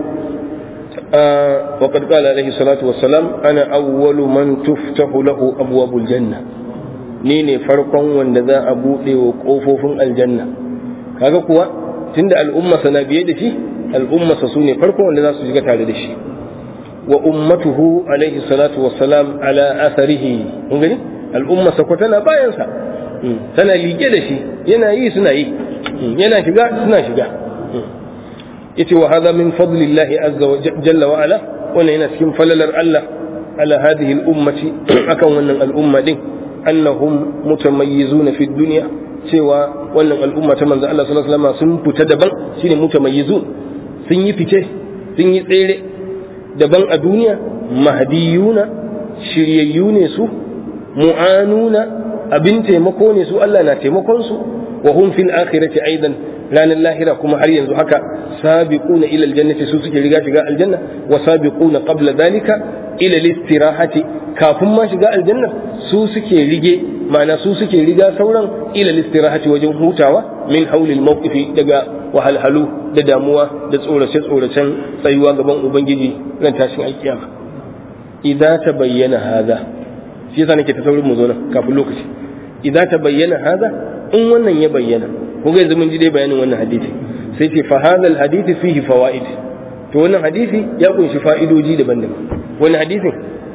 وقد قال عليه الصلاة والسلام أنا أول من تفتح له أبواب الجنة نيني فرقا وندذا أبو وقوفوف الجنة kaga kuwa tunda al'umma sana biye da shi al'umma sa sune farko wanda za su shiga tare da shi wa ummatuhu alaihi salatu wassalam ala atharihi kun gani al'umma sa ko tana bayan sa tana liƙe da shi yana yi suna yi yana shiga suna shiga yace wa hadha min fadlillahi azza wa jalla wa ala wannan yana cikin falalar Allah ala hadhihi al-ummati akan wannan al'umma din annahum mutamayyizuna fi dunya cewa wannan al'umma ta manzo Allah sallallahu alaihi wasallam sun fita daban shine mutamayyizun sun yi fice sun yi tsere daban a duniya mahdiyuna shiryayyu ne su mu'anuna abin taimako ne su Allah na taimakon su wa hum fil akhirati aidan ranar lahira kuma har yanzu haka sabiquna ila aljannati su suke riga shiga aljanna wa sabiquna qabla dalika ila listirahati kafin ma shiga aljanna su suke rige ma'ana su suke riga sauran ila listirahati wajen hutawa min haulil mawqifi daga wahalhalu da damuwa da tsorace tsoracen tsayuwa gaban ubangiji ran tashin alkiyama idza tabayyana hadha shi yasa nake ta saurin mu zo nan kafin lokaci idza tabayyana hadha in wannan ya bayyana kun ga yanzu mun ji dai bayanin wannan hadisi sai ce fa hadha al hadisi fihi fawaid to wannan hadisi ya kunshi fa'idoji daban-daban wannan hadisin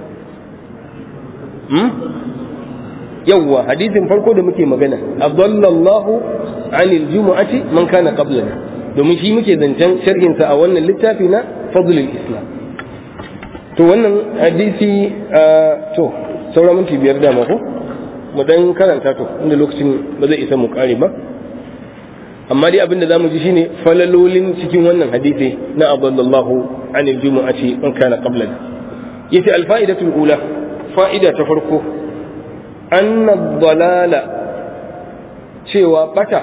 hmm? yawwa hadisin farko da muke magana adallallahu anil jumu'ati man kana qablana domin shi muke zancen sharhin sa a wannan littafi na fadlul islam to wannan hadisi to saura minti biyar da ko mu dan karanta to inda lokacin ba zai isa mu kare ba amma dai abin da zamu ji shine falalolin cikin wannan hadisi na adallallahu anil jumu'ati man kana qablana yace al fa'idatul ula fa'ida ta farko anna dalala cewa bata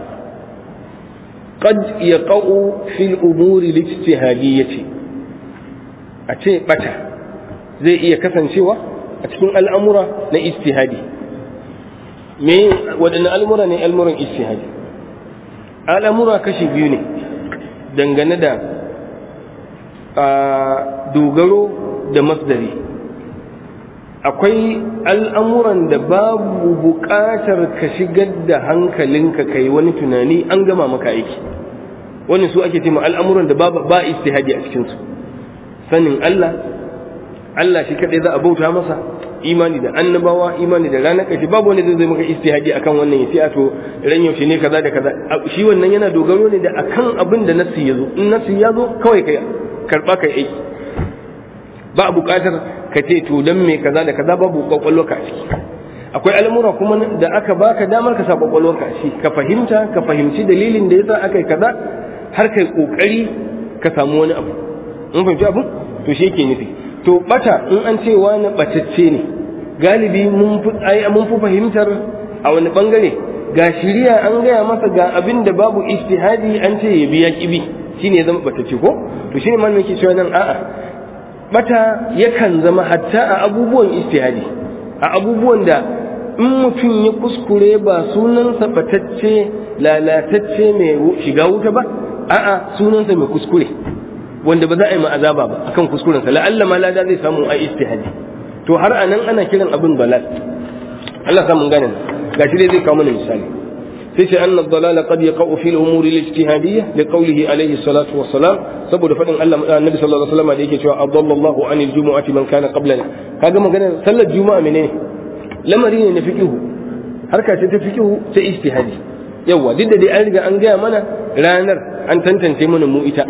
qad yaqa'u fil umuri lijtihadiyyati a ce bata zai iya kasancewa a cikin al'amura na ijtihadi me waɗanne al'amura ne al'amuran ijtihadi al'amura kashi biyu ne dangane da dogaro da masdari akwai al'amuran da babu buƙatar ka shigar da hankalinka kai wani tunani an gama maka aiki wani su ake ce al'amuran da ba istihadi a cikinsu sanin Allah Allah shi kaɗai za a bauta masa imani da annabawa imani da ranar ƙarshe babu wani zai maka istihadi akan wannan ya ce a to ran yaushe ne kaza da kaza shi wannan yana dogaro ne da akan abin da nassi ya zo in nassi ya zo kawai kai karɓa kai aiki ba a buƙatar ka ce to dan me kaza da kaza babu kwakwalwa ka ciki akwai al'amura kuma da aka baka damar ka sa kwakwalwa ka shi ka fahimta ka fahimci dalilin da yasa aka yi kaza har kai kokari ka samu wani abu mun fahimci abu to shi yake nufi to bata in an ce wani batacce ne galibi mun fi mun fi fahimtar a wani bangare ga shiriya an gaya masa ga abin da babu ijtihadi an ce ya biya kibi shine ya zama batacce ko to shine malamin ke cewa nan a'a bata yakan zama hatta a abubuwan ijtihadi a abubuwan da in mutum ya kuskure ba sunansa batacce lalatacce mai shiga wuta ba a'a sunansa mai kuskure wanda ba za a yi ma'azaba ba akan kuskurensa la'alla ma lada zai samu a ijtihadi to har anan ana kiran abin dalal Allah sa mun gane gashi dai zai kawo mana misali sai ce anna dalala qad yaqau fi al-umur al-ijtihadiyya li qawlihi alayhi salatu wa salam saboda fadin Allah annabi sallallahu alaihi wasallam da yake cewa adallallahu anil jumu'ati man kana qablana kaga magana sallar juma'a menene lamari ne na fiqhu harka ce ta fiqhu ta ijtihadi yawa duk da dai an riga an gaya mana ranar an tantance mana mu ita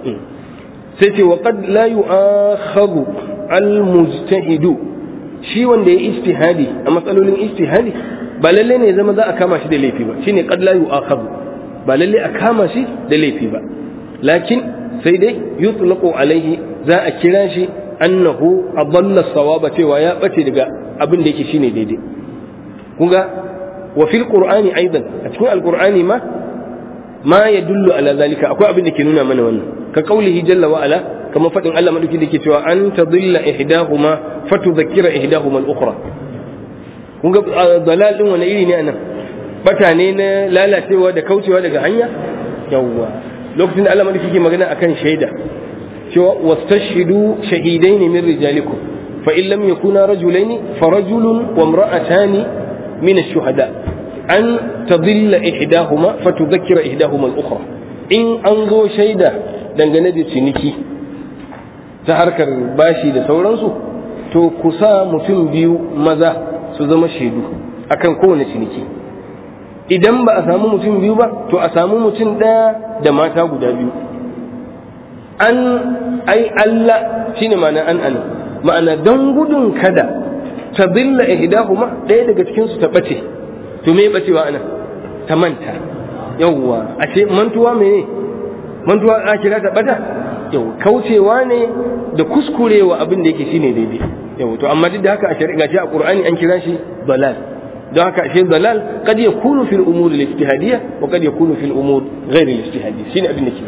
sai ce wa qad la yu'akhadhu al-mujtahidu shi wanda ya ijtihadi a matsalolin ijtihadi ba lalle ne zama za a kama shi da laifi ba shine qad la yu'akhadhu ba lalle a kama shi da laifi ba lakin sai dai yutlaqu alaihi za a kira shi annahu adalla sawaba cewa ya bace daga abin da yake shine daidai kunga wa fil qur'ani aidan a cikin alqur'ani ma ma yadullu ala zalika akwai abin da ke nuna mana wannan ka qaulihi jalla wa ala kama fadin Allah madauki da ke cewa an tadilla ihdahuma fatudhakkira ihdahuma al-ukhra kun ga dalal din wani iri ne anan bata ne na lalacewa da kaucewa daga hanya yawwa lokacin da Allah madauki ke magana akan shaida cewa wastashhidu shahidaini min rijalikum fa in lam yakuna rajulaini fa rajulun wa imra'atani min ash-shuhada an tadilla ihdahuma fatudhakkira ihdahuma al-ukhra in an zo shaida dangane da ciniki ta harkar bashi da sauransu to ku sa mutum biyu maza su zama shaidu akan kowane ciniki idan ba a samu mutum biyu ba to a samu mutum ɗaya da mata guda biyu an ai Allah shine ma'ana an an ma'ana don gudun kada ta billa ihdahuma ɗaya daga cikin su ta bace to me bacewa anan ta manta yawwa ashe mantuwa mene mantuwa a kira ta bata yau kaucewa ne da kuskurewa abin da yake shine daidai yau to amma duk da haka a shari'a ce a qur'ani an kira shi dalal don haka ashe dalal kad yakunu fil umur al ijtihadiyya wa kad yakunu fil umur ghayr al ijtihadiyya shine abin da ke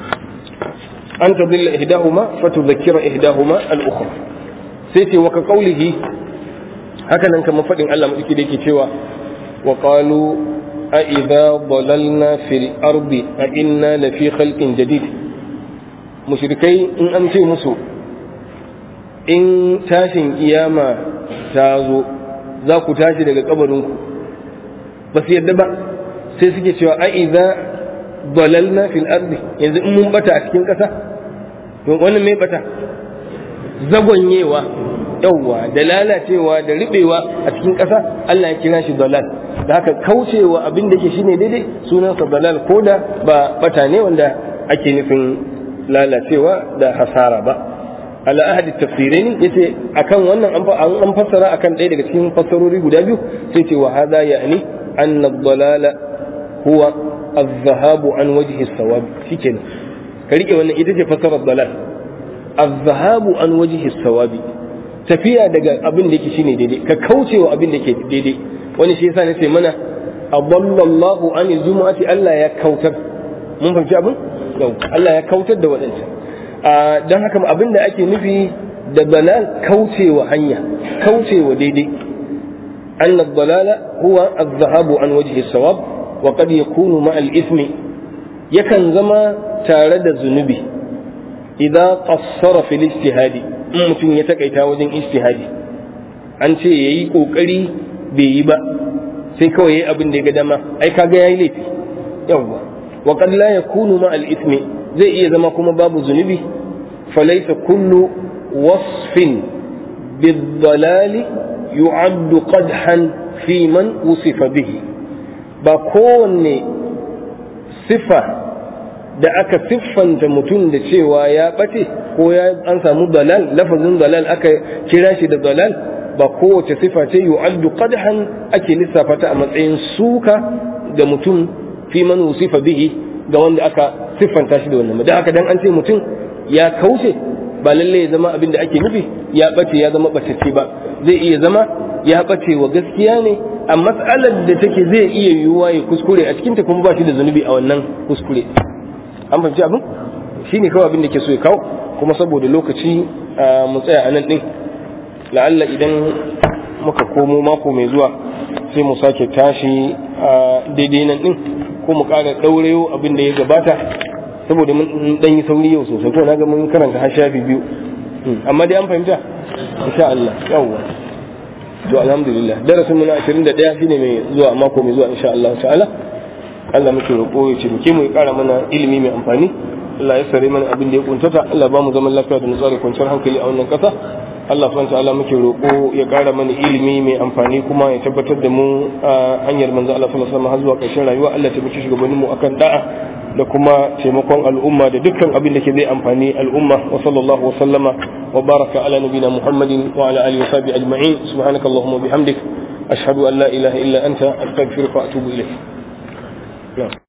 an tadilla ihdahuma fatudhakkira ihdahuma al ukhra sai ce wa ka qawlihi haka nan kamar fadin Allah madauki da yake cewa wa qalu a idza dalalna fil ardi a inna lafi khalqin jadid mushrikai in an ce musu in tashin kiyama ta zo za ku tashi daga kabarinku ba su yadda ba sai suke cewa a idza dalalna fil ardi yanzu in mun bata a cikin ƙasa wannan mai bata zagonyewa yawwa da lalacewa da riɓewa a cikin ƙasa Allah ya kira shi dalal da haka kaucewa abin da ke shine daidai sunansa dalal ko da ba bata ne wanda ake nufin lalacewa da hasara ba ala ahadi tafsirin yace akan wannan an fassara akan ɗaya daga cikin fassarori guda biyu sai ce wa hada ya'ni anna dalala huwa az-zahabu an wajhi as-sawab shikenan ka rike wannan ita ce fassarar dalal az-zahabu an wajhi as-sawab tafiya daga abin da yake shine daidai ka kaucewa abin da yake daidai wani shi yasa nace mana adallallahu an jumu'ati Allah ya kautar mun fahimci abin Allah ya kautar da waɗancan don haka abin da ake nufi da balal kaucewa hanya kaucewa daidai أن الضلال هو الذهاب عن وجه الصواب وقد يكون مع الإثم يكن زما تارد الذنوب إذا قصر في الاجتهاد mutum ya takaita wajen ijtihadi an ce yayi kokari bai yi ba sai kawai yayi abin da ya ga dama ai kaga yayi laifi yawwa wa qad la yakunu ma al ithmi zai iya zama kuma babu zunubi falaysa kullu wasfin bid dalali yu'addu qadhan fi man wusifa bihi ba kowanne sifa da aka siffanta mutum da cewa ya ɓace ko ya an samu dalal lafazin dalal aka kira shi da dalal ba kowace sifa ce yu'addu qadhan ake lissafa ta a matsayin suka ga mutum fi man wusifa bihi ga wanda aka siffanta shi da wannan dan haka dan an ce mutum ya kauce ba lalle ya zama abin da ake nufi ya ɓace ya zama ɓatacce ba zai iya zama ya ɓace wa gaskiya ne a matsalar da take zai iya yiwuwa ya kuskure a cikinta kuma ba shi da zunubi a wannan kuskure an fahimci abin shi ne kawai abin da ke so ya kawo kuma saboda lokaci mu tsaya a nan ɗin la'alla idan muka komo mako mai zuwa sai mu sake tashi a daidai nan ɗin ko mu ƙara ɗaurayo abin da ya gabata saboda mun ɗan yi sauri yau sosai ko na ga mun karanta har shafi biyu amma dai an fahimta insha Allah yawwa to alhamdulillah darasin mu na 21 shine mai zuwa mako mai zuwa insha Allah ta'ala Allah muke roƙo ya ce muke mu ya ƙara mana ilimi mai amfani Allah ya sare mana abin da ya kuntata Allah ba mu zaman lafiya da nutsuwa da kwanciyar hankali a wannan ƙasa Allah subhanahu ta'ala muke roƙo ya ƙara mana ilimi mai amfani kuma ya tabbatar da mu a hanyar manzo Allah sallallahu alaihi wasallam har zuwa ƙarshen rayuwa Allah ya tabbata shugabannin mu akan da'a da kuma taimakon al'umma da dukkan abin da ke zai amfani al'umma wa sallallahu wa sallama wa baraka ala nabina muhammadin wa ala alihi wa sahbihi ajma'in subhanaka allahumma bihamdik ashhadu an la ilaha illa anta astaghfiruka wa atubu ilayk